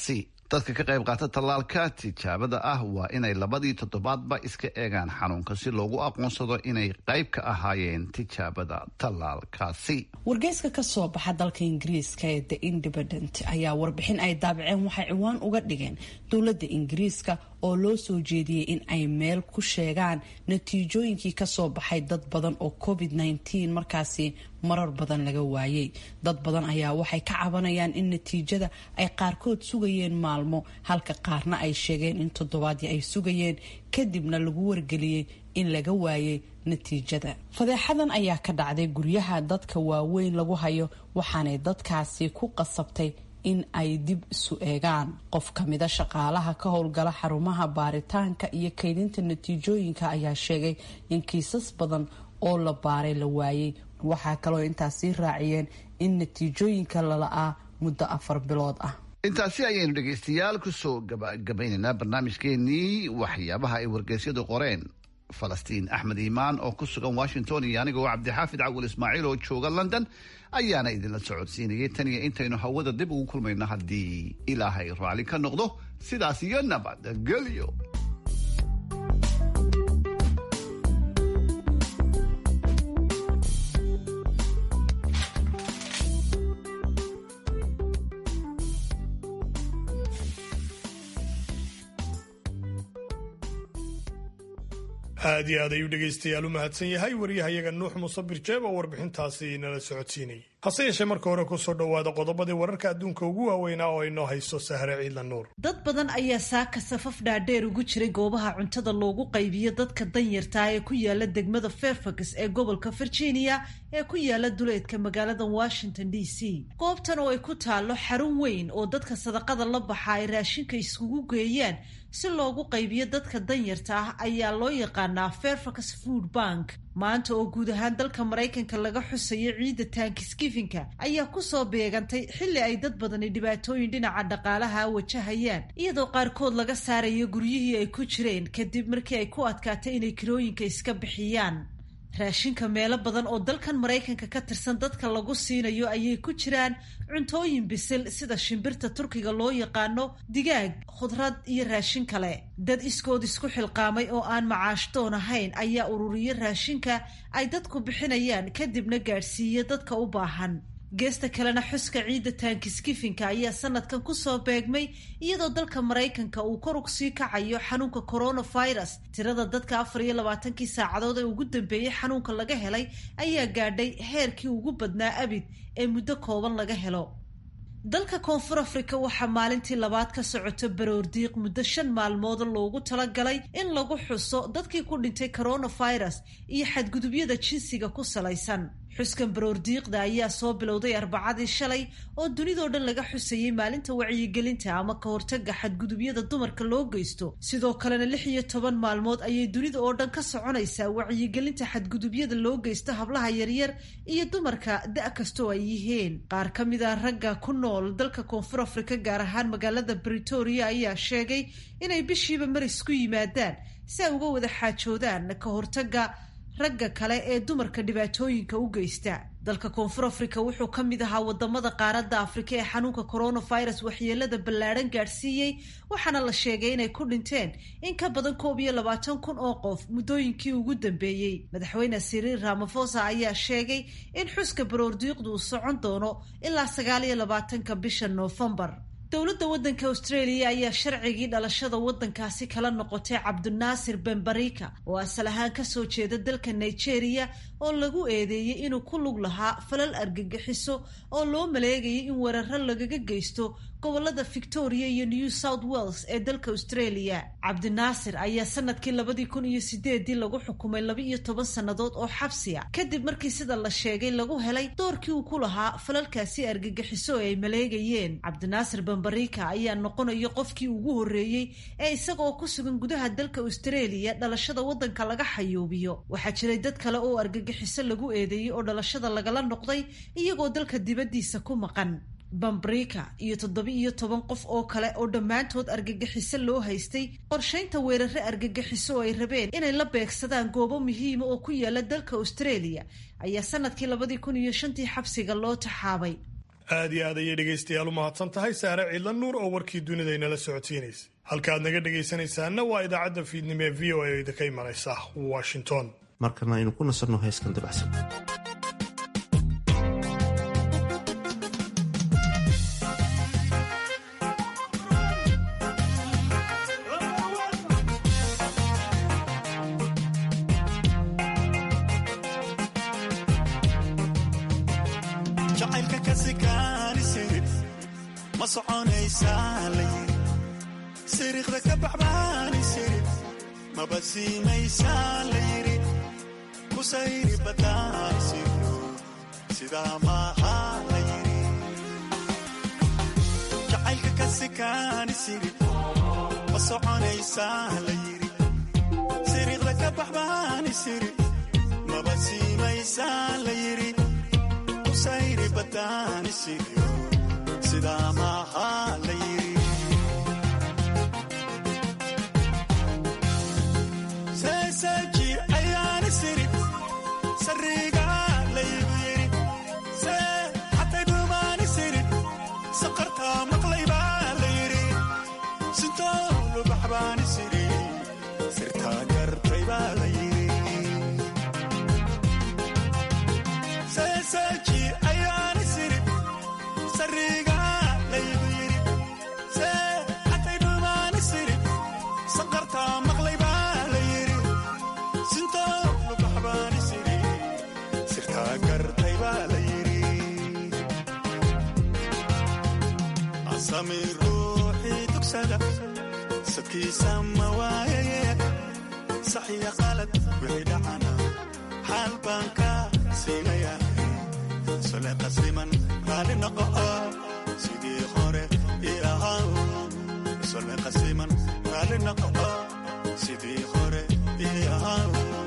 dadka ka qayb qaata tallaalka tijaabada ah waa inay labadii toddobaadba iska eegaan xanuunka si loogu aqoonsado inay qayb ka ahaayeen tijaabada tallaalkaasi wargeyska ka soo baxa dalka ingiriiska ee the independent ayaa warbixin ay daabaceen waxay ciwaan uga dhigeen dowladda ingiriiska oo loo soo jeediyey in ay meel ku sheegaan natiijooyinkii kasoo baxay dad badan oo covid -19 markaasi marar badan laga waayey dad badan ayaa waxay ka cabanayaan in natiijada ay qaarkood sugayeen maalmo halka qaarna ay sheegeen in toddobaadii ay sugayeen kadibna lagu wargeliyey in laga waayay natiijada fadeexadan ayaa ka dhacday guryaha dadka waaweyn lagu hayo waxaanay dadkaasi ku qasabtay in ay dib isu eegaan qof kamida shaqaalaha ka howlgala xarumaha baaritaanka iyo kaydinta natiijooyinka ayaa sheegay in kiisas badan oo la baaray la waayey waxaa kaloo intaasi raaciyeen in natiijooyinka lala-aa muddo afar bilood ah intaasi ayaynu dhegaystayaal kusoo gabagabaynaynaa barnaamijkeenii waxyaabaha ay wargeysyadu qoreen falastiin axmed iimaan oo ku sugan washington iyo anigoo cabdixaafid cawil ismaaciil oo jooga london ayaana idinla socodsiinayay tan iyo intaynu hawada dib ugu kulmayno haddii ilaahay raalli ka noqdo sidaas iyo nabadgelyo aad iyo aad ayuu dhegaystayaal u mahadsan yahay waryahayaga nuux musabir jeeb oo warbixintaasi nala socodsiinayay hase yeeshee marka hore kusoo dhowaada qodobadii wararka adduunka ugu waaweynaa oo inoo haysto sahre ciidla nuur dad badan ayaa saaka safaf dhaadheer ugu jiray goobaha cuntada loogu qaybiyo dadka danyartaa ee ku yaala degmada fairfax ee gobolka virginia ee ku yaala duleedka magaalada washington d c goobtan oo ay ku taallo xarun weyn oo dadka sadaqada la baxa ay raashinka iskugu geeyaan si loogu qaybiyo dadka danyarta ah ayaa loo yaqaanaa fairfax food bank maanta oo guud ahaan dalka maraykanka laga xusayo ciidda taankiskifinka ayaa kusoo beegantay xilli ay dad badani dhibaatooyin dhinaca dhaqaalaha wajahayaan iyadoo qaarkood laga saarayo guryihii ay ku jireen kadib markii ay ku adkaatay inay kirooyinka iska bixiyaan raashinka meelo badan oo dalkan maraykanka ka tirsan dadka lagu siinayo ayay ku jiraan cuntooyin bisil sida shimbirta turkiga loo yaqaano digaag khudrad iyo raashin kale dad iskood isku xilqaamay oo aan macaashdoon ahayn ayaa ururiyo raashinka ay dadku bixinayaan kadibna gaadhsiiya dadka u baahan geesta kalena xuska ciidda taankiskifinka ayaa sanadkan kusoo beegmay iyadoo dalka maraykanka uu kor ugsii kacayo xanuunka coronavirus tirada dadka afar iyo labaatankii saacadood ee ugu dambeeyey xanuunka laga helay ayaa gaadhay heerkii ugu badnaa abid ee muddo kooban laga helo dalka koonfur afrika waxaa maalintii labaad ka socoto baroordiiq muddo shan maalmood loogu talagalay in lagu xuso dadkii ku dhintay coronavirus iyo xadgudubyada jinsiga ku salaysan xuskan baroordiiqda ayaa soo bilowday arbacadii shalay oo dunidoo dhan laga xusayey maalinta wacyigelinta ama ka hortaga xadgudubyada dumarka loo geysto sidoo kalena lix iyo toban maalmood ayay dunida oo dhan ka soconaysaa wacyigelinta xadgudubyada loo geysto hablaha yaryar iyo dumarka da' kastoo ay yihiin qaar ka mid a ragga ku nool dalka koonfur afrika gaar ahaan magaalada britoria ayaa sheegay inay bishiiba maris ku yimaadaan si ay uga wada xaajoodaan ka hortaga ragga kale ee dumarka dhibaatooyinka u geysta dalka koonfur afrika wuxuu ka mid ahaa wadamada qaaradda afrika ee xanuunka coronavirus waxyeelada ballaadhan gaadhsiiyey waxaana la sheegay inay ku dhinteen in ka badan koob iyo labaatan kun oo qof muddooyinkii ugu dambeeyey madaxweyne siriil ramafosa ayaa sheegay in xuska baroordiiqdu uu socon doono ilaa sagaal iyo labaatanka bisha noofembar dowladda waddanka australia ayaa sharcigii dhalashada waddankaasi kala noqotay cabdinaasir benbarika oo asal ahaan kasoo jeeda dalka nigeria oo lagu eedeeyey inuu ku lug lahaa falal argagixiso oo loo maleegayay in weeraro lagaga geysto gobolada victoria iyo new south wales ee dalka australia cabdinaasir ayaa sanadkii labadii kun iyo sideedii lagu xukumay laba iyo toban sannadood oo xabsiya kadib markii sida la sheegay lagu helay doorkii uu ku lahaa falalkaasi argagixiso ee ay maleegayeen cabdinaasir benbarika ayaa noqonaya qofkii ugu horreeyey ee isagaoo ku sugan gudaha dalka australia dhalashada waddanka laga xayuubiyo waxaa jiray dad kale oo argagixiso lagu eedeeyey oo dhalashada lagala noqday iyagoo dalka dibaddiisa ku maqan bambrika iyo toddoba iyo toban qof oo kale oo dhammaantood argagixiso loo haystay qorshaynta weerare argagixiso oo ay rabeen inay la beegsadaan goobo muhiima oo ku yaala dalka australia ayaa sanadkii labadii kun iyo shantii xabsiga loo taxaabay aad iyo aad ayay dhegaystayaal u mahadsan tahay saare ciidla nuur oo warkii dunida inala socodsiinaysa halkaaad naga dhegaysanaysaana waa idaacadda fiidnimo ee v o a idinka imanaysa washington markana aynu ku nasanno heeskan dabacsan jacaylka kasikaanisid ma soconaysaa layiri siriiqda ka baxbaanisid maba siimaysaa layiri kusayri badaanisido sidaa maaha layiri jacaylka kasikaanisid ma soconaysaa layiri siriiqda ka baxbaanisid maba siimaysaa layiri kusayri badaanisido sidaa maaha layiri seeseji ayaani siri sariga laygu yiri see xatay dhumaani siri saqartaa maqlaybaa layiri sintoolu baxbaani siri sirtaa gartay baa layiri seeseji ayaani siri sariga laygu yiri see xatay dhumaani siri saqartaa maqlaybaa layiri sintoolu baxbaani siri sirtaa gartay baa layiri asami ruuxii dugsada sadkiisa ma waayaye saxiya qalad wixii dhacana xaal baan ka siinaya sole qasliman raali noqo sidii hore ii ahaa sole qasliman raali noqo sidii hore ii ahaa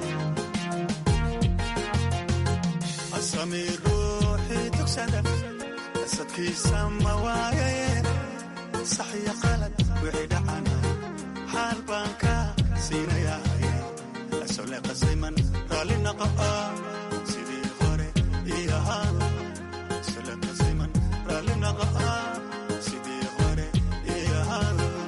asami ruuxii dugsada sadkiisa ma waayaye saxiya qalad wixii dhacana xaal baan ka siinaya sole qasliman raali noqo sidii hore ii ahaa sole qasliman raali noqo sidii hore ii ahaa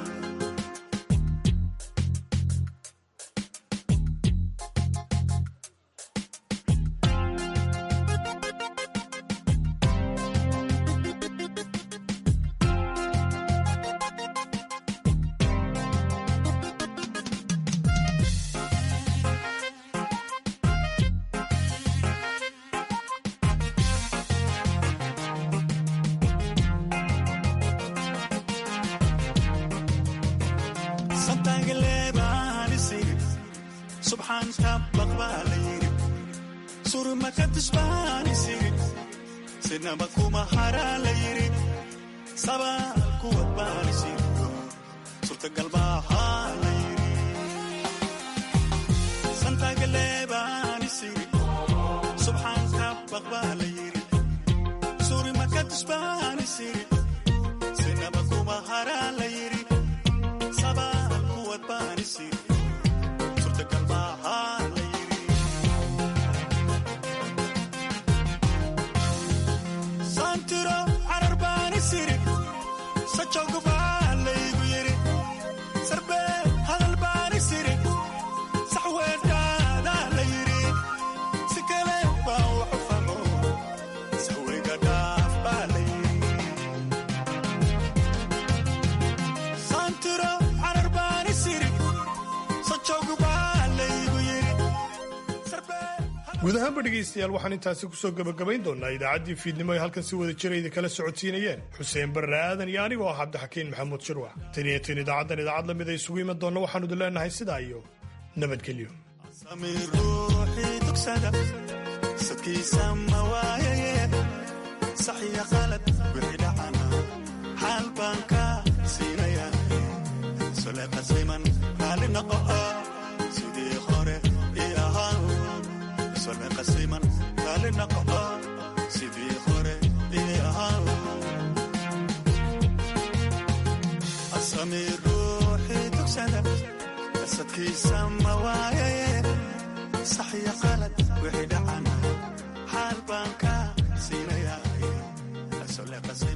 santaagaleebaanisiri subxaan tabaq baa la yiri surmakadisbaanisiri sinaba kuma haraa la yiri sabaal kuwad baanisiri surtagal baahaa la yiri santaagaleebaanisiri subxaan tabaq baa la yiri surimakadisbaanisiri sinaba kuma haraa la yiri sabaal kuwad baanisiri surtagal baahaa la yiri santiro carar baanisiri sajowga baa laygu yiri sarbee hadal baanisiri saxweedhaadaa la yiri si kale baa waxu famo saweyga dhaaf baa la yiri santiro carar baanisiri sajowga baa laygu yiri guud ahaanba dhegaystayaal waxaan intaasi kusoo gebagabayn doonaa idaacaddii fiidnimo ay halkan si wada jira idinkala socodsiinayeen xuseen barre aadan iyo anigoo ah cabdixakiin maxamuud shirwax tan iyo tin idaacaddan idaacad lamid ay isugu iman doonna waxaanu idin leenahay sidaa iyo nabadgelyo sami ruuxii dugsada sadkiisa ma waayaye saxiya qalad wixii dhacana xaal baan ka siinaya sole qasliman raali noqo sidii hore ii ahaa sole qasliman raali noqo sidii hore ii ahaa asami ruuxii dugsada sadkiisa ma waayaye saxiya qalad wixii dhacana xaal baan ka siinaya le qasay